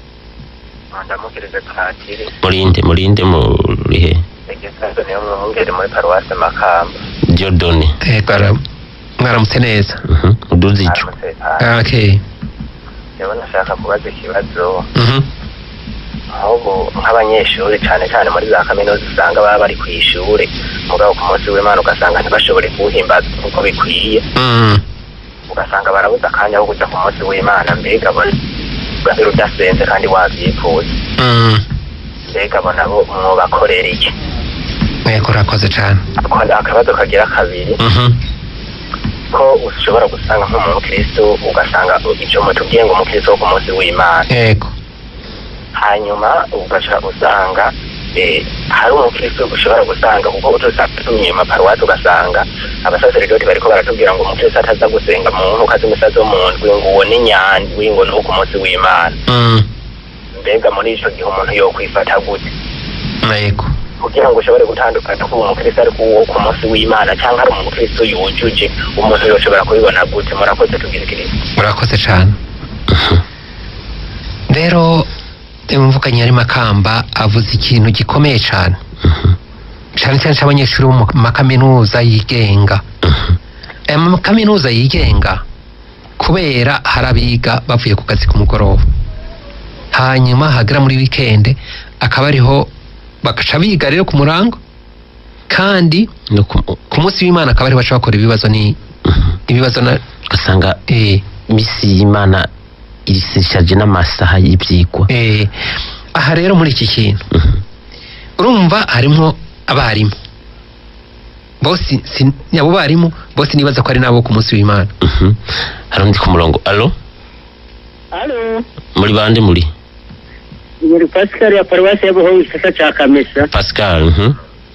ndamukirize patiri murinde murinde murihe igisazo niyo mwungere muri paruwasi makamba diodone yego ara- mwaramutse neza Mhm. uduze ico aramutse patiri Ah, okay rero nashaka kubaza ikibazo Mhm. nk'ubu nk'abanyeshuri cyane cyane muri za kaminuza usanga baba bari ku ishuri mugabo ku munsi w'imana ugasanga ntibashobore kuwuhimbaza uko bikwiye Mm. ugasanga barabuze akanya ko kujya ku munsi w'imana mbega bona ugahera udasenze kandi wabyifuza Mm. mbega bona bo mwobakorera iki yego urakoze cane Ako- akabazo kagira kabiri Mhm. ko ushobora gusanga nk'umukristo ugasanga icyo mutubwiye ngo umukristo wo ku munsi w'imana yego hanyuma ugaca usanga eh, hari umukristo ushobora gusanga kuko utusatumiye maparuwasi ugasanga abasaseredoti bariko baratubwira ngo umukristo ataza gusenga mu nkuka z'imisazi wo mu ndwi ngo uwo ni nyandwi ngo ni uwo ku munsi w'imana Mm. mbega muri ico gihe umuntu yokwifata gute yego kugira ngo ushobore gutandukana ko uwo mukristo ari uwo ku munsi w'imana cyangwa ari umukristo yujuje umuntu yoshobora kubibona gute murakoze tubwirikiriza murakoze cane rero umuvukanyi ari makamba avuze ikintu gikomeye cane Mhm. cane cyane c'abanyeshuri bo mu makaminuza yigenga Mhm. aya makaminuza yigenga kubera hari abiga bavuye ku kazi ku mugoroba hanyuma hagera muri wikende akaba ariho bagaca biga rero ku murango kandi no ku- ku munsi w'imana akaba ariho baca bakora ibibazo ni Mhm. ibibazo na ugasanga eh, misi y'imana irisishaje n'amasaha y'ivyigwa eh, aha rero muri iki kintu Mhm. urumva harimwo abarimu bose si- abo barimu bose nibaza ko ari nabo ku munsi w'imana Mhm. hari undi ku murongo alo Halo, muri bande muri muri Pascal ya paruwasi ya Buhongo gisata ca Kamesa. pascal mhm.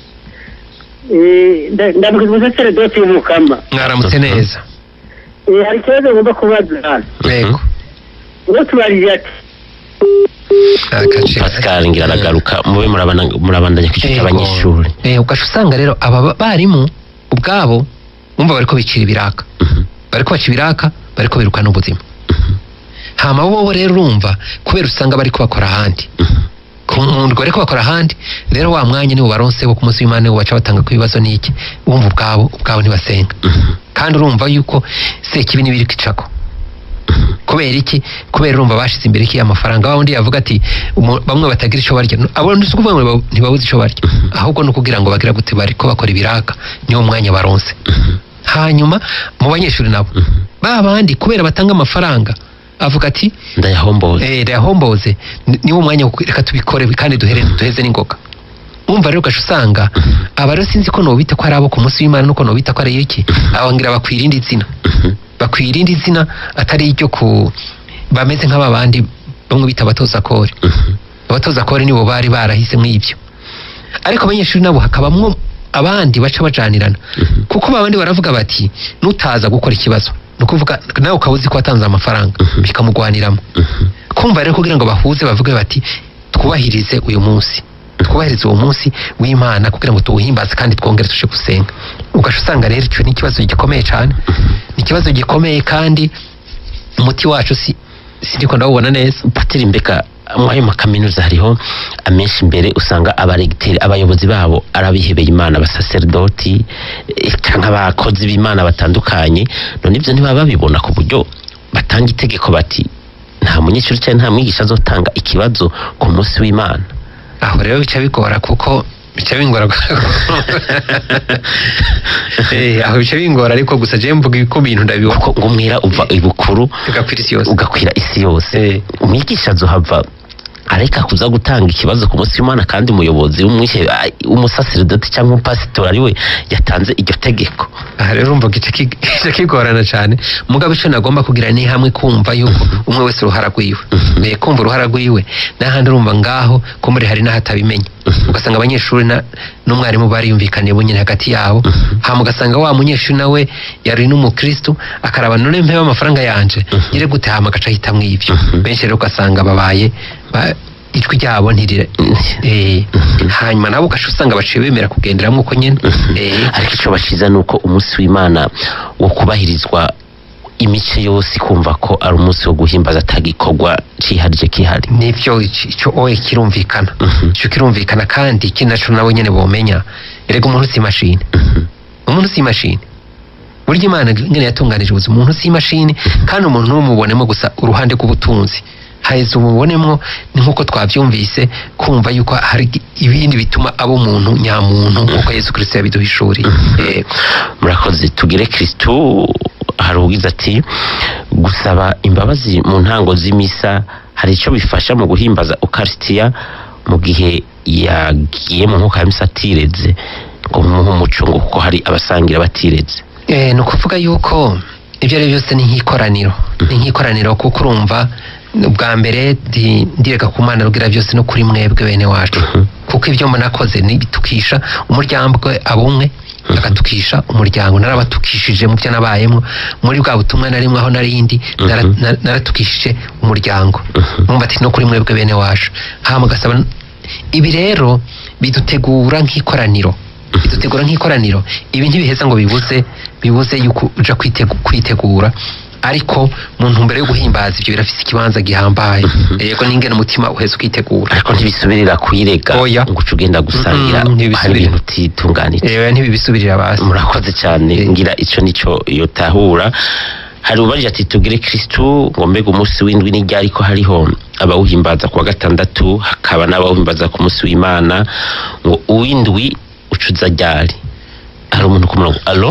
Eh, nda- ndamukiza umusaseredoti w'umukama. mwaramutse Mhm. neza Eh, hari ikibazo ngomba kubaza. yego Uwo tubarije ati Agace- pascal ngira aragaruka mube murabana- murabandanya ku Yego. cy'abanyeshuri Eh, ugaca usanga rero aba ba- barimu ubwabo bumva bariko bicira ibiraka Mhm. bariko baca ibiraka bariko birukana ubuzima Mhm. hama bo rero urumva kubera usanga bariko bakora ahandi Mhm. ku muntu bariko bakora ahandi rero wa mwanya niwo baronse wo ku munsi w'imana niwo baca batanga ku bibazo n'iki bumva ubwabo ubwabo ntibasenga Mhm. kandi urumva yuko sekibi n'ibiri kwicako kubera iki kubera urumva bashize imbere iki amafaranga wa wundi yavuga ati umu- bamwe batagira icyo barya abo si ukuvuga ngo baba- ntibabuze icyo barya ahubwo ni ukugira ngo bagira gute bari ko bakora ibiraka niwo mwanya baronse hanyuma mu banyeshuri nabo ba bandi kubera batanga amafaranga avuga ati ndayahomboza eh yahomboze niwo mwanya wo ku- reka tubikore kandi duhere duheze n'ingoga umva rero ugaca usanga aba rero sinzi ko nobita ko ari abo ku munsi w'imana nuko nobita ko ari iki abangira bakwiye irindi zina bakwiye irindi zina atari iryo ku bameze nk'aba bandi bamwe bita abatoza kore abatoza kore nibo bari barahisemo ibyo ariko abanyeshuri nabo hakabamwo abandi baca bajanirana kuko babandi baravuga bati nutaza gukora ikibazo ni ukuvuga nawe ukaba uzi ko watanze amafaranga bikamugwaniramo kumva rero kugira ngo bahuze bavuge bati twubahirize uyu munsi twubahirize uwo munsi w'imana kugira ngo tuwuhimbaze kandi twongere tuje gusenga ugaca usanga rero icyo ni ikibazo gikomeye cyane ni ikibazo gikomeye kandi umuti wacu si sindiko ndawubona neza patiri mbega mu ayo makaminuza hariho amenshi imbere usanga abaregiteri abayobozi babo ari abihebeye imana abasaserdoti eh, canke abakozi b'imana batandukanye none ibyo ntibaba babibona ku buryo batanga itegeko bati nta munyeshuri cyangwa nta mwigisha azotanga ikibazo ku munsi w'imana aho rero bica bigora kuko bica bingora Eh, aho bica bingora ariko gusa je mvuga ko ibintu ndabibona kuko ngo umwera uva ibukuru bigakwira isi yose ugakwira isi yose Eh. umwigisha azohava areka kuza gutanga ikibazo ku munsi w'imana kandi umuyobozi w'umwishe- ah, w'umusaserdoti cyangwa umupasitori ari we yatanze iryo tegeko aha rero urumva gice ki- gice kigorana cyane mugabo icyo nagomba kugira ni hamwe kumva yuko umwe wese uruhara rwiwe Eh, kumva uruhara rwiwe n'ahandi urumva ngaho ko muri hari n'ahatabimenya ugasanga abanyeshuri na- n'umwarimu bariyumvikaniye bunyine hagati yabo hama ugasanga wa munyeshuri nawe yari n'umukristu akaraba none mpeba amafaranga yanje nyire gute hama agaca ahitamwo ibyo benshi rero ugasanga babaye ba- ijwi ryabo ntirire eh, hanyuma nabo ugaca usanga baciye bemera kugenderamo uko nyene Eh, ariko icyo bashiza ni uko umunsi w'imana wo kubahirizwa imice yose ikumva ko ari umunsi wo guhimbaza atagikorwa ciharije kihari nibyo ic- icyo oye kirumvikana Mhm. icyo kirumvikana kandi ikindi naco nabo nyene bomenya erega umuntu si imashini umuntu si imashini burya imana nyene yatunganije ubuzima umuntu si imashini kandi umuntu ntumubonemo gusa uruhande rw'ubutunzi haheze umubonemo ni nk'uko twabyumvise kumva yuko hari ibindi bituma aba umuntu nyamuntu nk'uko yesu kirisito yabiduhishuriye Yego. murakoze tugire kristu hari ugize ati gusaba imbabazi mu ntango z'imisa hari icyo bifasha mu guhimbaza ukarisitiya mu gihe yagiye mu nkuka ya misa atireze ngo mumuhe umuco ngo kuko hari abasangira batireze Eh, ni ukuvuga yuko ibyo ari byo byose ni nk'ikoraniro ni nk'ikoraniro kuko urumva bwa mbere ndi- ndirega ku mana rubwira byose no kuri mwebwe bene wacu kuko ibyo munakoze ni bitukisha umuryango abumwe agatukisha umuryango narabatukishije mu byo nabayemo muri bwa butumwa narimwe aho narindi nara- Mhm. na- naratukishije umuryango mwumva ati no kuri mwebwe bene wacu hama gasaba ibi rero bidutegura nk'ikoraniro bidutegura nk'ikoraniro ibi ntibiheza ngo bibuze bibuze yuko uja kwitegu- kwitegura ariko mu ntumbero yo guhimbaza ibyo birafise ikibanza gihambaye yego n'ingene umutima uheza ukitegura ariko ntibisubirira kuyirega Oya. ngo uce ugenda gusangira Mhm, ntibisubirira. hari ibintu utitunganije rero ntibibisubirira basi murakoze cyane Eh. ngira icyo nicyo yotahura hari ubarije ati tugire kristu ngo mbega umunsi w'indwi n'ijya ariko hariho abawuhimbaza ku wa gatandatu hakaba n'abawuhimbaza ku munsi w'imana ngo uw'indwi ucuza ryari hari umuntu ku murongo alo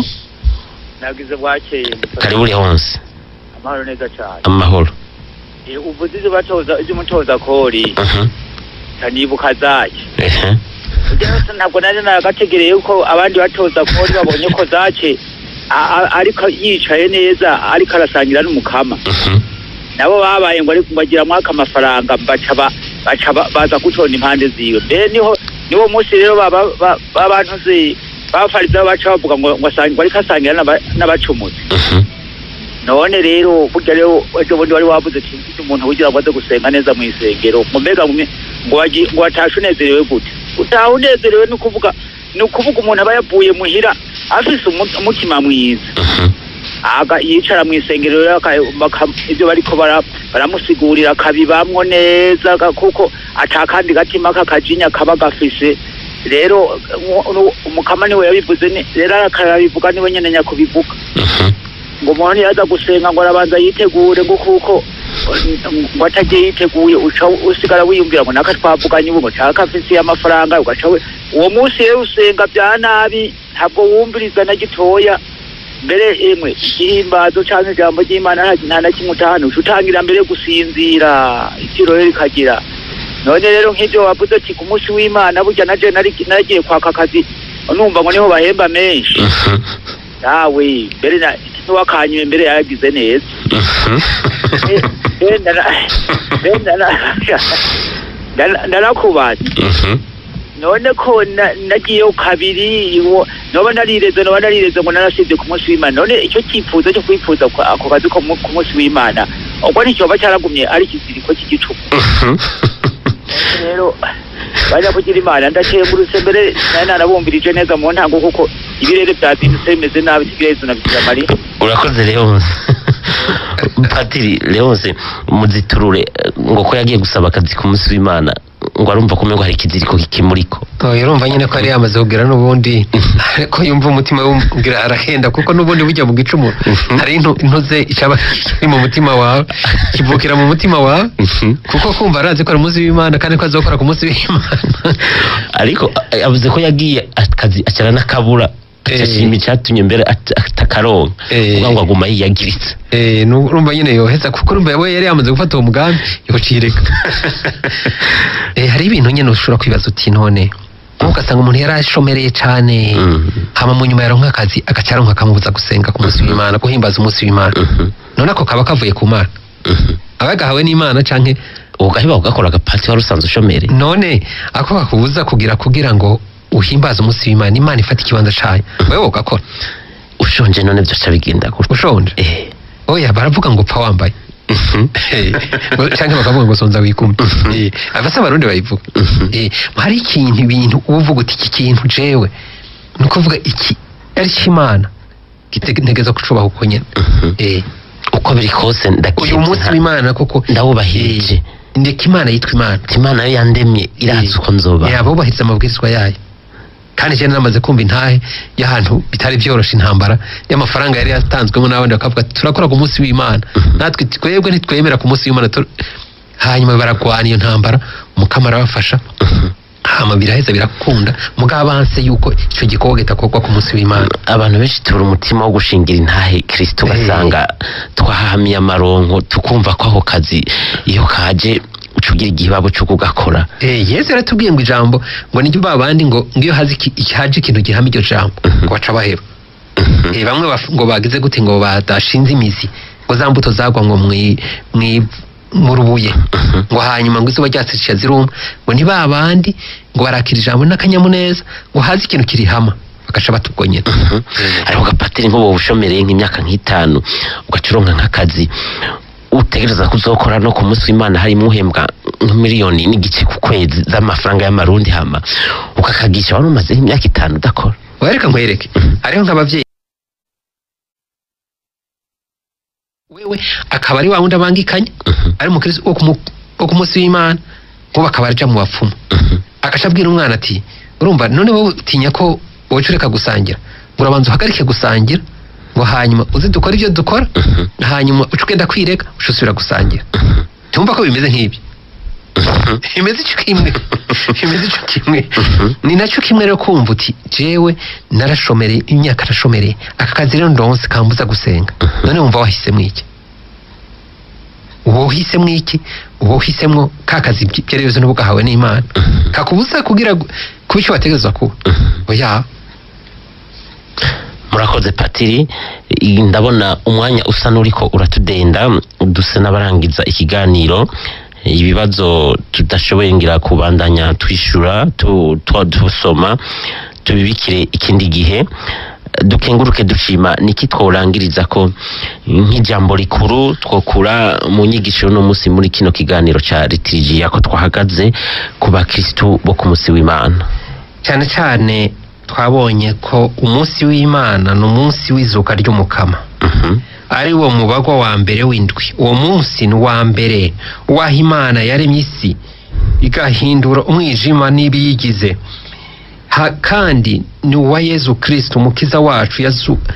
nagize bwakeye karibu uri honse amahoro neza cyane amahoro Eh, uvuze ibyo batoza iby'umutoza kori Mhm. kanibuka zake Ehe. Ujya wese ntabwo nari nagategereye yuko abandi batoza kori babonye ko zake a- a- ariko yicaye neza ariko arasangira n'umukama Mhm. nabo babaye ngo ariko bagira mwaka amafaranga baca ba- baca ba- baza gutonda impande ziwe mbere niho niwo munsi rero baba ba- babantu zi bafariza baca bavuga ngo ngo asangira ariko asangira n'aba- n'abacumuzi Mhm. none rero burya rero ejo bundi wari wavuze ati mfite umuntu wigira ngo aze gusenga neza mu isengero ngo mbega ngo ngo wagi- ngo watashe unezerewe gute utaha unezerewe ni ukuvuga ni ukuvuga umuntu aba yavuye muhira afise umu- umutima mwiza Mhm. aga yicara mu isengero rero aka- baka- ibyo bariko bara- baramusigurira akabibamwo neza ga- kuko atakandi gatima k'akajinya kaba gafise rero mu- nu- umukama niwe yabivuze ni- rero akarabivuga niwe nyene nyakubivuga Mhm. ngo umuntu yaza gusenga ngo arabanza yitegure ngo kuko ngo atagiye yiteguye uca usigara wiyumvira ngo naka twavuganye ubu ngo nshaka afise amafaranga ugaca we uwo munsi rero usenga bya nabi ntabwo wumviriza na gitoya mbere emwe igihimbazo canke ijambo ry'imana nta- nta na kimwe utahana uca utangira mbere gusinzira itiro rero rikagira none rero nk'ivyo wavuze ati ku munsi w'imana burya naje nari- naragiye kwaka akazi numva ngo niho bahemba menshi nawe mbere na- n'uwakanyuye mbere yaragize neza Eh, eh, ndara- eh, ndara- ndara- ndarakubaza none ko na- nagiyeyo kabiri wo- noba narireze noba narireze ngo narasibye ku munsi w'imana none icyo cyifuzo cyo kwifuza kwa- ako kazi ko mu- ku munsi w'imana ubwo nticyoba cyaragumye ari ikiziriko cy'igicuku rero bajya kugira imana ndakengurutse mbere nari narabumbirije neza mu ntango kuko ibirere byazindutse bimeze nabi sigayezo na bikira mariya urakoze leonse patiri leonse muziturure eh, ngo ko yagiye gusaba akazi ku munsi w'imana ngo arumva ko umengo hari ikiziriko kikimuriko oya urumva nyine ko yari yamaze kubwira n'ubundi ariko yumva umutima wumvira arahenda kuko n'ubundi bujya mu gicumuro hari intu- intuze icaba kiri mu mutima wawe kivukira mu mutima wawe kuko kumva arazi ko ari umunsi w'imana kandi ko azokora ku munsi w'imana ariko eh, yavuze ko yagiye akazi acara n'akabura Eh. ashima icyatumye mbere at- atakaronka Eh. kuvuga ngo aguma yiyagiritse Eh, nu- urumva nyine yoheza kuko urumva we yari yamaze gufata uwo mugambi yocireka eh, hari ibintu nyine ushobora kwibaza uti none ugasanga umuntu yari ashomereye cyane Mhm. hama mu nyuma yaronka akazi agaca aronka akamubuza gusenga ku munsi w'imana guhimbaza umunsi w'imana Mhm. none ako kaba kavuye ku mana Mhm. aba gahawe n'imana canke ugaheba ugakora agapati wari usanzwe ushomere none ako kakubuza kugira kugira ngo uhimbaze umunsi w'imana imana ifata ikibanza cayo wewe ugakora ushonje none byoca bigenda gutya ushonje Eh. oya baravuga ngo upfa wambaye Mhm. cyangwa bakavuga ngo sonza wikume Mhm. Eh, abasa abarundi bayivuga Mhm. Eh, hari ikintu ibintu uba uvuga uti iki kintu jewe ni ukuvuga iki ari cy'imana gitegeza kucubaha uko nyine Mhm. Eh, uko biri kose uyu ndakizi munsi w'imana koko ndawubahirije Eh, ndeka imana yitwa imana imana yo yandemye irazi uko nzoba yabubahiriza amabwirizwa yayo kandi cyane namaze kumva intahe y'ahantu bitari byoroshe intambara y'amafaranga yari yatanzwemo n'abandi bakavuga ati turakora ku munsi w'imana natwe twebwe ntitwemera ku munsi w'imana tu-" hanyuma baragwana iyo ntambara umukama arabafasha hama biraheza birakunda mugabo banse yuko icyo gikorwa kitakorwa ku munsi w'imana abantu benshi tubura umutima wo gushingira intahe kirisito ugasanga twahamiye amaronko tukumva ko ako kazi iyo kaje uca ugira igihibabo cyo kugakora Eh, yesu yaratubwiye ngo ijambo ngo niryo ba bandi ngo ngiyo hazi iki- iki- haje ikintu gihama iryo jambo ngo baca baheba Eh, bamwe baf- ngo bagize gute ngo badashinze imizi ngo za mbuto zagwa ngo mwi mwi mu rubuye ngo hanyuma ngo izuba ryatsicisha ziruma ngo ni ba bandi ngo barakira ijambo n'akanyamuneza ngo hazi ikintu kirihama bagaca batubwo nyine ariko gapatiri nk'ubu bushomereye nk'imyaka nk'itanu ugaca uronka nk'akazi utegereza kuzokora no ku munsi w'imana harimo uhembwa nk'imiliyoni n'igice ku kwezi z'amafaranga y'amarundi hama ukakagisha wari umaze nk'imyaka itanu udakora wereka nkwereke hariho nk'ababyeyi wewe akaba ari wa wundi abangikanya ari umukristo wo ku mu- wo ku munsi w'imana ngo bakaba arija mu bapfumu agaca abwira umwana ati urumva none wowe utinya ko woca ureka gusangira ngo urabanza uhagarike gusangira ngo hanyuma uze dukore ibyo dukora hanyuma uca ugenda kwirega uca usubira gusangira tumva ko bimeze nk'ibi bimeze icyo kimwe bimeze icyo kimwe ni nacyo kimwe rero kumva uti jewe narashomereye imyaka narashomereye aka kazi rero ndonse kambuza gusenga none wumva wahisemo iki uwo uhisemo iki uwo uhisemo ka kazi byose n'ubu gahawe n'imana kakubuza kugira gu- kuba icyo wategerezwa kuba oya murakoze patiri I- ndabona umwanya usa n'uriko uratudenda dusa n'abarangiza ikiganiro ibibazo tudashoboye ngira kubandanya twishura tu- tu- dusoma tubibikire ikindi gihe dukenguruke dushima niki tworangiriza ko nk'ijambo rikuru twokura mu nyigisho no munsi muri kino kiganiro ca litirijiya ko twahagaze ku bakristu bo ku munsi w'imana cyane cyane twabonye ko umunsi w'imana ni umunsi w'izuka ry'umukama Mhm. ari wo mubagwa wa mbere w'indwi uwo munsi ni uwa mbere w'aho imana yaremye isi igahindura umwijima n'ibiyigize Ha- kandi ni uwa yezu kirisito umukiza wacu yazu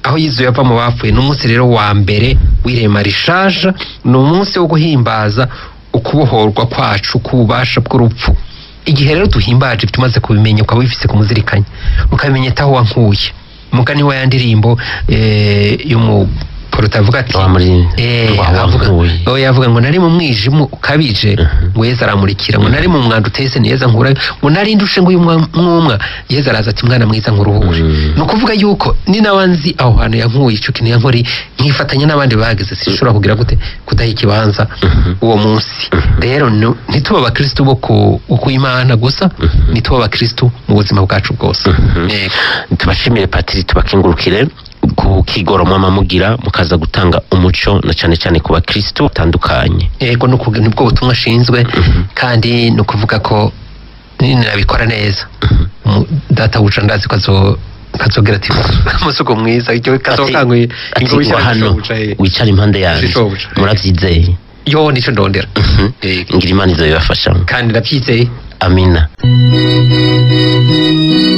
aho yizuye ava mu bapfuye ni umunsi rero wa mbere w'irema rishaja ni umunsi wo guhimbaza ukubohorwa kwacu k'ububasha bw'urupfu igihe rero duhimbaje ibyo umaze kubimenya ukaba wifise kumuzirikanya ukabimenya etaho wankuye umugani wa ya ndirimbo eh, y'umuporota avuga ati Wa muri- eh, wa- avuga wankuye. oya yavuga ngo nari mu mwijima ukabije Mhm. ngo yeza aramurikira ngo nari mu mwanda utese ni yeza nkura ngo nari ndushe ngo uyu mwa- mwumwa yeza araza ati mwana mwiza nkuruhure Mhm. ni ukuvuga yuko ni nawe nzi aho hantu yankuye ico kintu yankori nkifatanya n'abandi bahageze sinshobora kugira gute kudaha ikibanza Mhm. uwo munsi Mhm. rero nu- ntitube abakristu bo ku bo ku Imana gusa Mhm. ntitube abakristu mu buzima bwacu bwose Mhm. Yego. tubashimire patiri tubakingurukire ku kigoro mwama mugira mukaza gutanga umuco na cyane cyane ku bakristo batandukanye yego ni ukuvuga- nibwo butumwa ashinzwe Mhm. kandi ni ukuvuga ko ninabikora neza Mhm. Umu- data wuca ndazi ko azo kazogira ati umusuko mwiza icyo kazokanguye ati ingo ngo hano wicara impande yanjye Zishoboka. murabyizeye yo nico ndondera Mhm. Yego. ngira imana izo bibafashamo kandi ndabyizeye amina